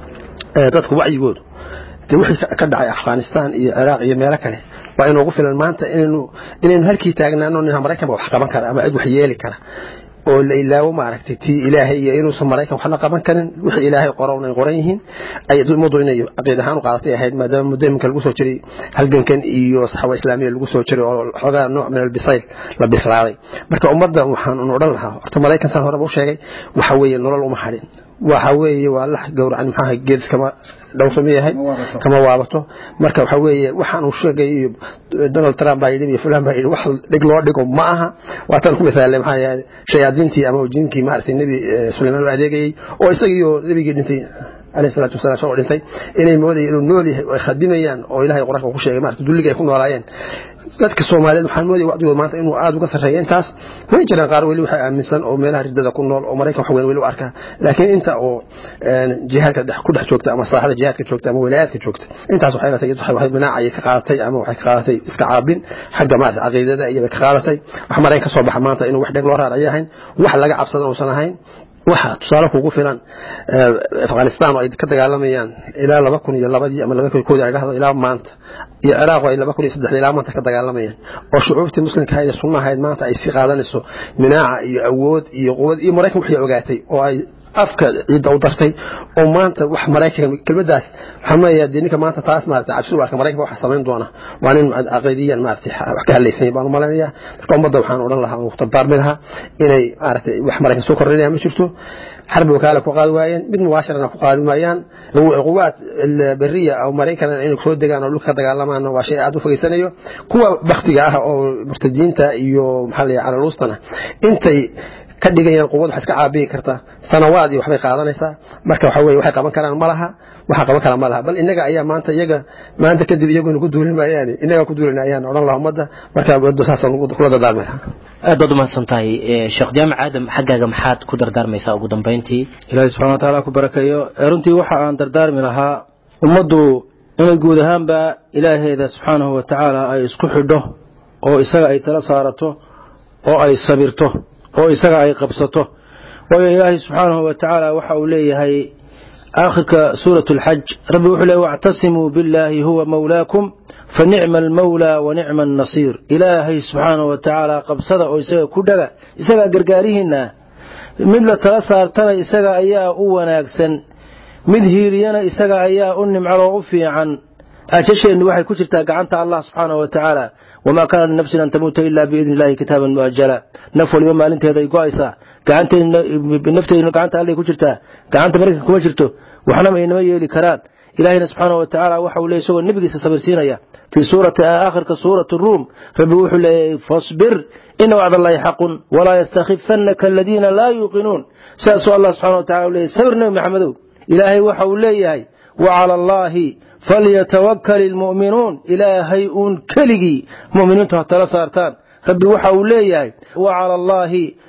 dadka wacyigoodu de wixii ka dhacay afghanistan iyo ciraaq iyo meelo kale waa inoogu filan maanta inaynu inaynu halkii taagnaano nin maraykanba wax qaban kara ama cid wax yeeli kara oo la ilaawo maaragtay tii ilaahay iyo inuusan maraykan waxna qaban karin wixii ilaahay qoran ay qoran yihiin ay ummaddu inay caqiid ahaan u qaadatay ahayd maadaama muddo iminka lagu soo jiray halgankan iyo saxwa islaamiya lagu soo jiray oo xoogaa nooc min albisayl la bislaaday marka ummadda waxaan odhan lahaa horta maraykan saan horeba u sheegay waxa weeye nolol uma hadhin waxa weeye waa la gowracan maxaa geed iskama dhowrsama yahay kama waabato marka waxa weeye waxaan uu sheegay iyo donald trump baa yidhi iyo fulan baa yidhi wax dhig loo dhigo ma aha waataan ku misaalay maxaa yahay shayaadiintii ama jinkii maaragtay nebi sulaymaan u adeegayey oo isagiiyo nebigii dhintay عليه الصلاة والسلام سوى dhintay inay moodayeen inuu nool yahay oo ay khadimayaan oo ilaahay quraanka ku sheegay maarta dulliga ay ku noolaayeen dadka Soomaaliyeed waxaan moodayay waqtigooda maanta inuu aad uga sarreeyo intaas way jiraan qaar weli waxa aaminsan oo meelaha ridada ku nool oo Mareykan wax weyn weli u arka laakiin inta oo jihaadka dhex ku dhex joogta ama saaxada jihaadka joogta ama wilaayadka joogta intaas waxay la tahay waxay manaacay ka qaadatay ama waxay ka qaadatay iska caabin xagga maarta aqeedada iyo ka qaadatay wax Mareykan ka soo baxa maanta inuu wax dhig loo raarayo yahay wax laga cabsado oo san ahayn waxa tusaale kugu filan afghanistan oo ay ka dagaalamayaan ilaa laba kun iyo labadii ama laba kun koodii ay dhahdo ilaa maanta iyo ciraaq oo ay laba kun iyo saddexdii ilaa maanta ka dagaalamayaan oo shucuubtii muslimka ahayd ee sunna ahayd maanta ay sii qaadanayso minaaca iyo awood iyo quwad iyo maraykan waxay ogaatay oo ay afka ciidda u dartay oo maanta wax maraykan kelmadaas waxaan leeyahay dee ninka maanta taas maarata cabsi u arka maraykanka waxa samayn doona waa nin caqiidiyan maarata wax ka hadlaysan baan u malaynayaa marka ummadda waxaan odhan lahaa oo dardaarmi lahaa inay maarata wax maraykan soo kordhinaya ma jirto حرب وكالة كقاد واين مid مباشرة كقاد مايان قوات البرية أو مريكان إنه كود دجان أو لك دجان لما أنه شيء عدو في سنة كوا بختجاه أو مرتدين تا يو محلي على الوسطنا أنت ka dhigayaan quwad wax iska caabiyi karta sanawaad iyo waxbay qaadanaysaa marka waxa weeye waxay qaban karaan ma laha waxa qaban kara ma laha bal inaga ayaa maanta iyaga maanta kadib iyaguna ku duulin maayaan inaga ku duulin ayaan odhan lahaa ummadda marka waddo saasaan kula dardaarmi lahaa aad baad umahadsan tahay sheekh jaamac aadam xaggaaga maxaad ku dardaarmaysaa ugu dambayntii ilaahay subxana wa tacaala ku barakeeyo runtii waxa aan dardaarmi lahaa ummaddu inay guud ahaanba ilaaheeda subxaanahu wa tacaala ay isku xidho oo isaga ay tala saarato oo ay sabirto oo isaga ay qabsato waayo ilaahay subxaanahu wa tacaala waxa uu leeyahay aakhirka suurat alxaj rabbi wuxuu leeyahy wactasimuu billaahi huwa mawlaakum fanicma almawlaa wa nicma annasiir ilaahay subxaanahu wa tacaala qabsada oo isaga ku dhaga isagaa gargaarihiinna mid la tala saartana isaga ayaa u wanaagsan mid hiiliyana isaga ayaa u nimcaloo u fiican ajasheennu waxay ku jirtaa gacanta allah subxaanahu wa tacaala wamaa kaana linafsin an tamuuta ilaa biidni illahi kitaaban muajala naf waliba maalinteeda ay go-aysaa gacanteednafteeduna gacanta allay ku jirtaa gacanta maraykan kuma jirto waxna aynama yeeli karaan ilaahayna subxaanahu wa tacaala waxa uu leeyay isagoo nebigiisa sabirsiinaya fii suurati aakhirka suurati ruum rabbi wuxuu leeyahay fasbir ina wacda allahi xaqun walaa yastakhifannaka aladiina laa yuuqinuun sidaasuu allah subxana wa tacala u leeyay sabir nebi maxamedow ilaahay waxa uu leeyahay wacala allaahi falyatawakal ilmu'minuun ilaahay uun keligii mu'miniintu ha tala saartaan rabbi waxa uu leeyahay wacala allaahi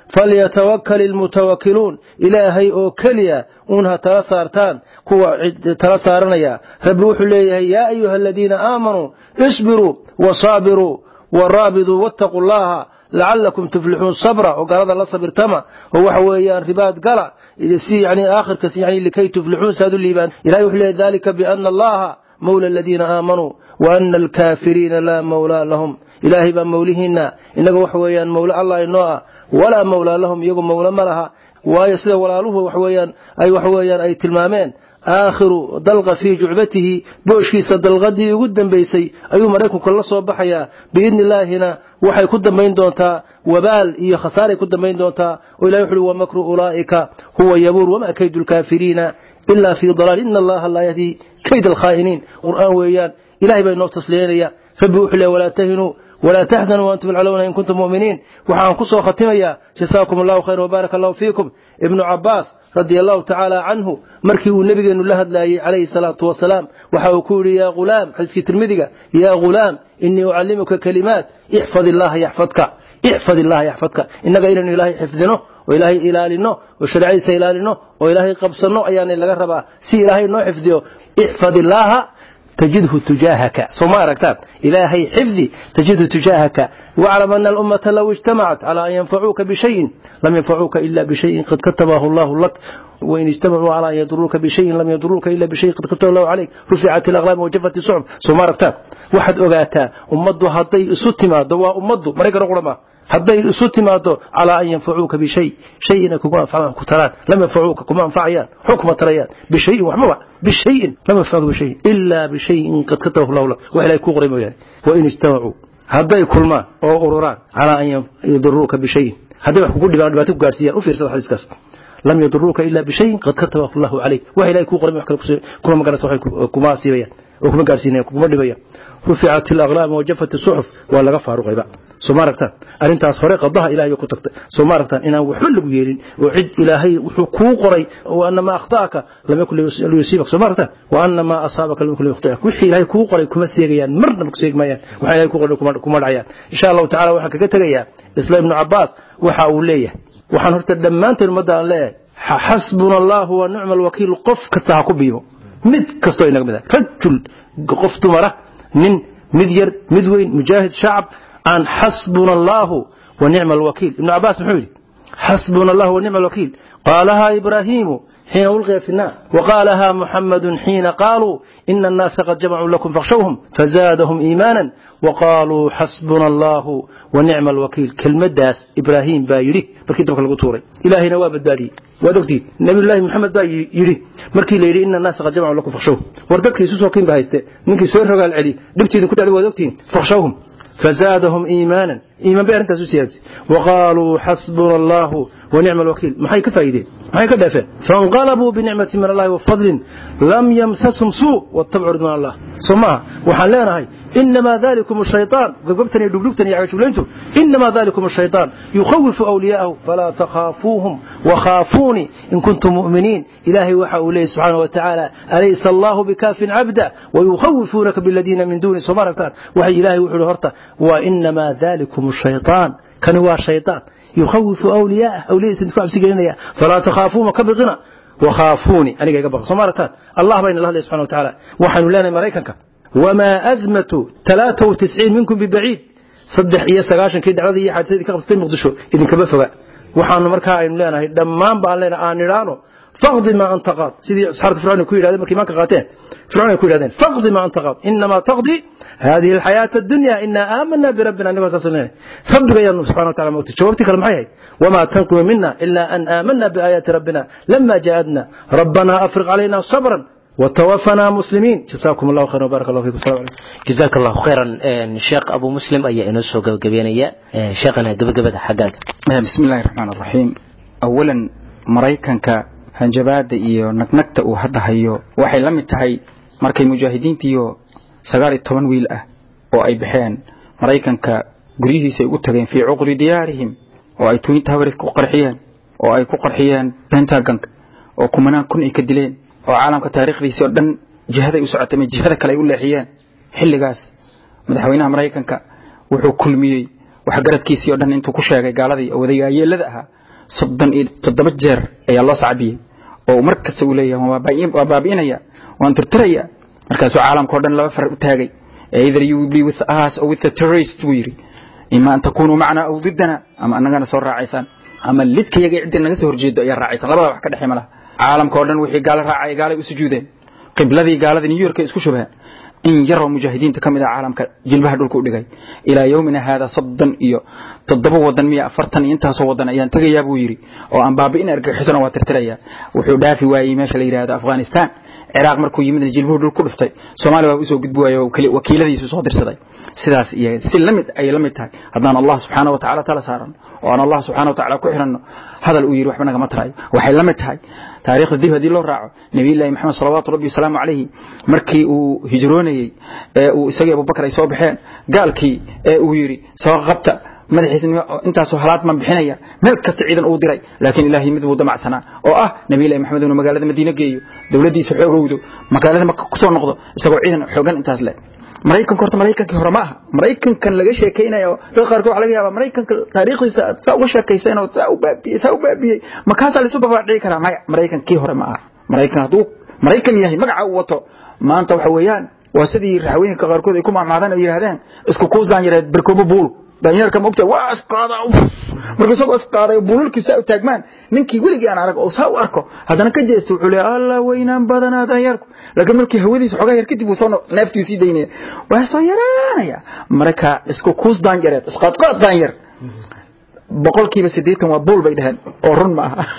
falyatawakal ilmutawakiluun ilaahay oo keliya uun ha tala saartaan kuwa tala saaranaya rabbi wuxuu leeyahay yaa ayuha aladiina aamanuu isbiruu wasaabiruu waraabiduu wattaquu llaha lacalakum tuflixuun sabra oo gaalada la sabirtama oo waxa weeyaan ribaad gala si yani aakhirka yani likay tuflixuun saad u liibaan ilahay wuxuu leeyahy dalika biana allaha mawla aladiina aamanuu wa ana alkaafiriina laa mawlaa lahum ilaahay baa mawlihiina inaga waxa weeyaan mawle allah inoo ah walaa mawlaa lahum iyagu mawle ma laha waayo sida walaaluhu wax weeyaan ay wax weeyaan ay tilmaameen aakhiru dalqa fii jucbatihi booshkiisa dalqadii ugu dambaysay ayuu maraykanku la soo baxayaa biidni illaahina waxay ku dambayn doontaa wabaal iyo khasaaray ku dambayn doontaa oo ilahi wuxu uhi wamakru ulaa'ika huwa yabuur wamaa kaydu lkaafiriina ila fii dalaal ina allaha laa yahdii kayd alkhaa'iniin qur'aan weeyaan ilahay baa inoo tasliyanaya rabbi wuxuu leey walaa tahinuu ولا تحزنوا وأنتم العلون إن كنتم مؤمنين وحان كسو ختميا جزاكم الله خير وبارك الله فيكم ابن عباس رضي الله تعالى عنه مركي النبي أنه لهد عليه الصلاة والسلام وحاول يا غلام حديث ترمذي يا غلام إني أعلمك كلمات احفظ الله يحفظك احفظ الله يحفظك إنك إلى إلهي حفظنه وإلهي إلالنه وشرعي سيلالنه وإلهي قبصنه أيان اللي قربا سي إلهي نو حفظه احفظ الله تجده تجاهك سوما ركتان إلهي حفظي تجده تجاهك واعلم أن الأمة لو اجتمعت على أن ينفعوك بشيء لم ينفعوك إلا بشيء قد كتبه الله لك وإن اجتمعوا على أن يضروك بشيء لم يضروك إلا بشيء قد كتبه الله عليك رفعت الأغلام وجفت الصعب سوما ركتان واحد أغاتا أمضو هدي ستما دواء أمضو مريك رقرما hadday isu timaado calaa an yanfacuuka bishay shayina kuma anfacaan ku taraan lam yanfacuuka kuma anfacayaan xukma tarayaan bishayin waxbaba bishayin lam yanfacuuka bishayin ilaa bishayin qad katabahu lahu lak wax ilahay kuu qoray mooyaane wain ijtamacuu hadday kulmaan oo ururaan calaa an yadiruuka bishayin hadday wax kugu dhibaan dhibaato ku gaarsiiyaan u fiirsada xadiiskaas lam yaduruuka ilaa bishayin qad katabahu allahu calayk wax ilahay kuu qoray wax kale kuma maganaysa waxay kuma asiibayaan oo kuma gaarsiinayaan kuma dhibayaan ruficat alaqlaam wajafat asuxuf waa laga faaruqayba soo ma aragtaan arrintaas hore qadaha ilahay ku tagtay soo ma aragtaan inaan waxba lagu yeelin oo cid ilaahay wuxuu kuu qoray wa anna maa akhtaaka lam yakun liyusiibak soo ma aragtaan wa anna maa asaabaka lam yakun liyukhtiak wixii ilaahay kuu qoray kuma seegayaan marnaba ku seegi maayaan waxa ilahay kuu qoray kuma dhacayaan insha allahu tacala waxaan kaga tegayaa isla ibnu cabbaas waxa uu leeyahay waxaan horta dhammaanteen ummadda aan leeyahay xasbuna allahu wa nicma alwakiil qof kasta ha ku biimo mid kastoo inaga mid ah rajul qof dumara nin mid yar mid weyn mujaahid shacab aan xasbuna allahu wa nicma alwakiil ibnu cabaas muxuu yidhi xasbuna allahu wa nicma alwakiil qaalahaa ibraahiimu xiina ulqiya fi nnaar waqaalaha muxamadu xiina qaaluu ina annaasa qad jamacuu lakum fakhshawhum fazaadahum iimaanan waqaaluu xasbuna allahu wa nicma alwakiil kelmaddaas ibraahiim baa yidhi markii dabka lagu tuuray ilaahayna waa badbaadiyey waad ogtiin nabiyullaahi maxamed baa yidhi markii la yidhi ina annaasa qad jamacuu lakum fakhshawhum war dadkii isu soo kiin ba hayste ninkii soo rogaal celi dhibtiidin ku dhacday waad ogtiin fakhshawhum فزادهم إيمانا إيمان بأن أنت سيادة وقالوا حسبنا الله ونعم الوكيل ما حي كفايدين ما حي كدافع فانقلبوا بنعمة من الله وفضل لم يمسسهم سوء واتبعوا رضوان الله ثم وحلانا هاي إنما ذلكم الشيطان قبتني دبلبتني يا شغلانتو إنما ذلكم الشيطان يخوف أولياءه فلا تخافوهم وخافوني إن كنتم مؤمنين إلهي وحى إليه سبحانه وتعالى أليس الله بكاف عبدا ويخوفونك بالذين من دونه سبحانه وحي إلهي وحى هرتا وإنما ذلكم الشيطان كان هو الشيطان يخوف أولياءه أولياء سنتكو عبسي قلنا فلا تخافوا مكبغنا وخافوني أنا قاقى بغى سمارة الله بين الله سبحانه وتعالى وحن لنا مريكنك وما أزمة 93 منكم ببعيد صدح إيا سقاشن كي دعوذي إيا حادثة كي قبستين مقدشو إذن كبفغا وحن مركا إن لنا دمان بان لنا آنيرانو فاقض ما أنت قاض سيدي سحارة فرعون كويل هذا مركي ما كقاتين فرعون كويل هذين فاقض ما أنت قاض إنما تقضي هذه الحياة الدنيا إنا آمنا بربنا نبغى تصلنا ربك يا سبحانه وتعالى موت جوابتك المحيي وما تنقم منا إلا أن آمنا بآيات ربنا لما جاءتنا ربنا أفرغ علينا صبرا وتوفنا مسلمين جزاكم الله خيرا وبارك الله فيكم السلام عليكم جزاك الله خيرا sheekh abu muslim ayaa inoo soo gabagabeynaya sheekhana gabagabada xaggaaga بسم الله الرحمن الرحيم أولا maraykanka hanjabaada iyo nagnagta uu hadda hayo waxay la mid tahay markay mujaahidiintiiyo sagaal iyo toban wiil ah oo ay baxeen maraykanka guryihiisa ay ugu tageen fii cuqri diyaarihim oo ay twin towers ku qarxiyeen oo ay ku qarxiyeen pentagonka oo kumanaan kun ay ka dileen oo caalamka taariikhdiisii oo dhan jihaday u socotay ama jihada kale ay u leexiyeen xilligaas madaxweynaha maraykanka wuxuu kulmiyey waxgaradkiisii oo dhan intuu ku sheegay gaaladii oo wadagaayeelada ahaa soddon iyo toddoba jeer ayaa loo sacbiyey oo mar kasta uu leeyahay waa baabi'inaya waan tirtiraya markaasuu caalamka o dhan laba far u taagay either you will be with us or with the terrorist buu yidhi ima an takunuu macna aw diddana ama annagana soo raacaysaan ama lidkayaga cidda naga soo horjeedo ayaa raacaysaan labada wax ka dhexey ma laha caalamka o dhan wixii gaalo raacaya gaalay u sujuudeen qibladii gaalada new york ay isku shubheen in yaroo mujaahidiinta ka mid ah caalamka jilbaha dhulka u dhigay ilaa yowmina haada soddon iyo toddoba wadan miya afartan iyo intaasoo wadan ayaan tegayaa buu yidhi oo aan baabi'in argagixisona waa tirtiraya wuxuu dhaafi waayey meesha la yidhahdo afghanistan ciraaq markuu yimidna jilbuhu dhul ku dhuftay soomaaliya waa usoo gudbi waayo wakiiladiisu soo dirsaday sidaas iyo si lamid ay la mid tahay haddaan allah subxaana wa tacala tala saarano oo aan allah subxana wa tacala ku xiranno hadal uu yidhi waxba nagama tarayo waxay la mid tahay taariikhda dib haddii loo raaco nabiyullaahi maxamed salawaatu rabbi wasalaamu calayhi markii uu hijroonayey ee uu isagii abubakar ay soo baxeen gaalkii ee uu yidhi soo qabta madaxiisa intaasoo halaad man bixinaya meel kasta ciidan uu diray laakiin ilaahay mid buu damacsanaa oo ah nabiyullahi maxamed inuu magaalada madiine geeyo dowladdiisa xoogowdo magaalada maka kusoo noqdo isagoo ciidan xoogan intaas leh maraykanka horta maraykankii hore ma aha maraykankan laga sheekaynayo dad qaarkood waxa laga yaabaa maraykanka taariikhdiisa aad saa uga sheekayseen oo saa u baabiyey saa u baabiyey makaasaa laisu babaadhici karaa maya maraykankii hore ma aha maraykan hadduu maraykan yahay magaca uu wato maanta waxa weeyaan waa sidii raxwooyinka qaarkood ay ku maamaadaan oo yidhahdeen isku kuusdaan yareed berkoobo buul danyeerka mogta waa isqaada marka isagoo isqaaday buululkii saa u taagmaan ninkii weligii aan arag oo saa u arko haddana ka jeesto wuxuu leeyahay allah weynaan badanaa danyeerku laakiin markii hawadiisa xogaa yar kadib uu soo neeftii sii daynaya waa soo yaraanaya marka isku kuus daanyareed isqaadqaad daanyer boqolkiiba siddeetan waa buul bay dhaheen oo run ma aha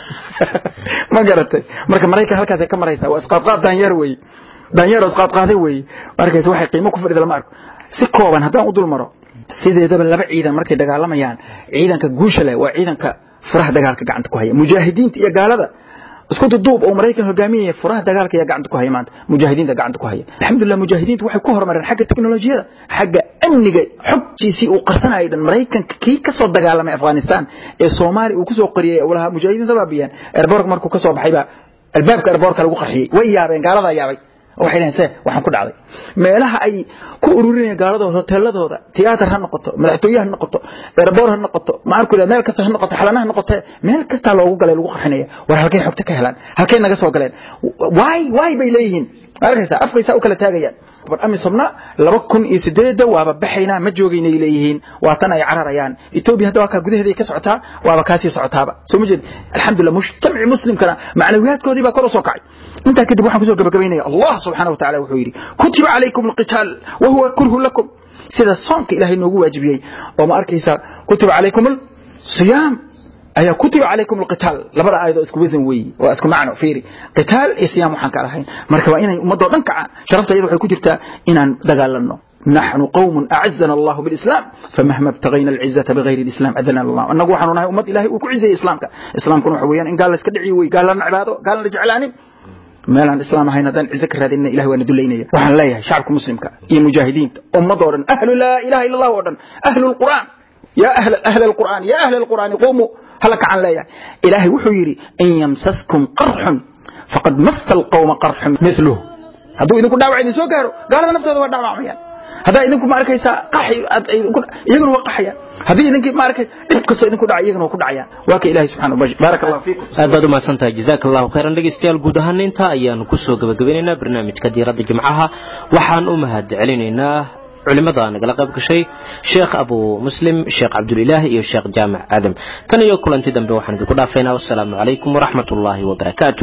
ma garatay marka maraykan halkaasay ka maraysaa waa isqaadqaad daanyeer weeye daanyeer oo isqaadqaaday weeye markaas waxay qiimo ku fadhida lama arko si kooban haddaan u dul maro sideedaba laba ciidan markay dagaalamayaan ciidanka guusha leh waa ciidanka furaha dagaalka gacanta ku haya mujaahidiinta iyo gaalada isku duduub oo maraykan hogaaminaya furaha dagaalka ayaa gacanta ku haya maanta mujaahidiinta gacanta ku haya alxamdulillah mujaahidiintu waxay ku horumareen xagga teknolojiyada xagga amniga xogtiisii uu qarsanayay dhan maraykanka kii ka soo dagaalamay afghanistan ee soomaaliya uu kusoo qariyey walaha mujaahidiinta baabiyeen airbork markuu ka soo baxay baa albaabka airborka lagu qarxiyey way yaabeen gaaladaa yaabay waxay dhaheen se waxaan ku dhacday meelaha ay ku ururinayaan gaaladooda hoteeladooda tiyaatar ha noqoto madaxtooye ha noqoto erbor ha noqoto maarku meel kasta ha noqoto xalana ha noqoto meel kastaa loogu galay lagu qarxinaya war halkay xogta ka helaan halkay naga soo galeen waay waay bay leeyihiin arkaysa afkaysaa u kala taagayaan amisomna laba kun iyo sideedda waaba baxaynaa ma joogaynay leeyihiin waa tan ay cararayaan etoobiya hadda waa kaa gudaheeday ka socotaa waaba kaasii socotaaba soo ma jeed alxamdulillah mujtamaci muslimkana macnawiyaadkoodii baa kor u soo kacay intaa kadib waxaan kusoo gabagabaynaya allah subxaana wa tacala wuxuu yidhi kutiba calaykum alqitaal wa huwa kurhun lakum sida soonka ilaahay noogu waajibiyey oo ma arkaysa kutiba calaykum alsiyaam ayaa kutiba calaykum alqitaal labada aayadoo isku wasan weeye waa isku macno fiiri qitaal iyo siyaam waxaan ka lahayn marka waa inay ummadoo dhan kacaan sharafta iyada waxay ku jirtaa inaan dagaalanno نحن قوم أعزنا الله بالإسلام فمهما ابتغينا العزة بغير الإسلام أذنا الله أنه وحنا نهي أمة إلهي وكعزة إسلامك إسلام كنوا حويا إن قال لك دعي وي قال لنا عباده قال لنا رجعلاني meelaan islaam ahayn haddaan cizo ka raadinna ilahay waana dulaynaya waxaan leeyahay shacabka muslimka iyo mujaahidiinta ummadoo dhan ahlu laa ilaha illa allah oo dhan ahlu lqur'aan yaa ahla ahla alqur'aan yaa ahla alqur'aani qumuu hala kacan leeyahay ilaahay wuxuu yidhi in yamsaskum qarxun faqad massa alqawma qarxun mithluh hadduu idinku dhaawac idin soo gaaro gaalada naftooda waa dhaawacmayaan haddaa idinku ma arkaysaa qaxi iyaguna waa qaxayaan haddii idinkii ma arkay dhib kastoo idinku dhaca iyaguna waa ku dhacayaan waa ka ilaahay subxana wa baaraka allahu fiikum aad baad u mahadsantahay jazaaka allahu khayran dhegeystayaal guud ahaan intaa ayaanu kusoo gabagabeynaynaa barnaamijka diiradda jimcaha waxaan u mahad celinaynaa culimada nagala qayb gashay sheekh abu muslim sheekh cabdulilaah iyo sheekh jaamac aadam tan iyo kulanti dambe waxaan idinku dhaafaynaa wassalaamu calaykum waraxmat ullaahi wabarakaatuh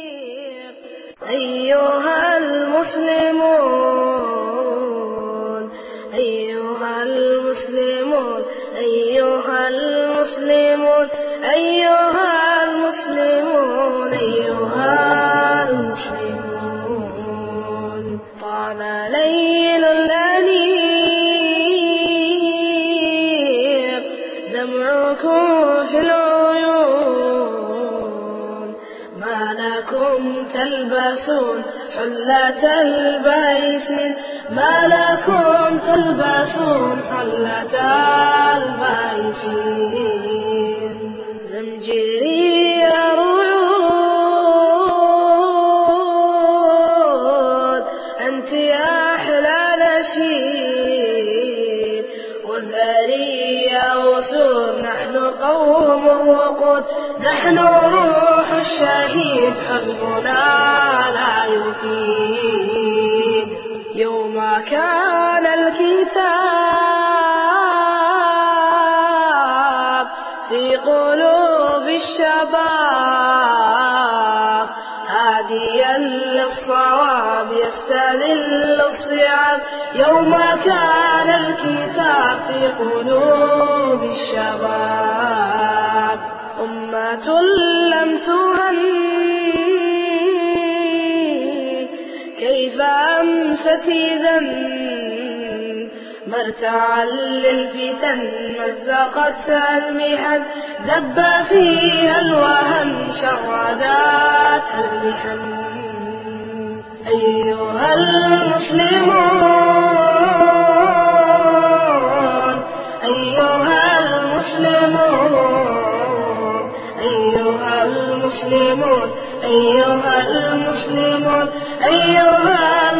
أيها المسلمون أيها المسلمون أيها المسلمون أيها المسلمون أيها المسلمون طال ليل الأنيق دمعكم في العيون ما لكم تلبسون حلة البيس ما لكم تلبسون حلة البيس زمجري رعود أنت يا أحلى نشيد وزاري يا وسود نحن قوم وقود نحن روح الشهيد حزبنا لا يفيد يوم كان الكتاب في قلوب الشباب هاديا للصواب يستذل الصعاب يوم كان الكتاب في قلوب الشباب أمة لم تهن كيف أمست إذا مرتعا للفتن مزقتها المحن دب فيها الوهن شرداتها المحن أيها المسلمون أيها المسلمون أيها المسلمون أيها المسلمون أيها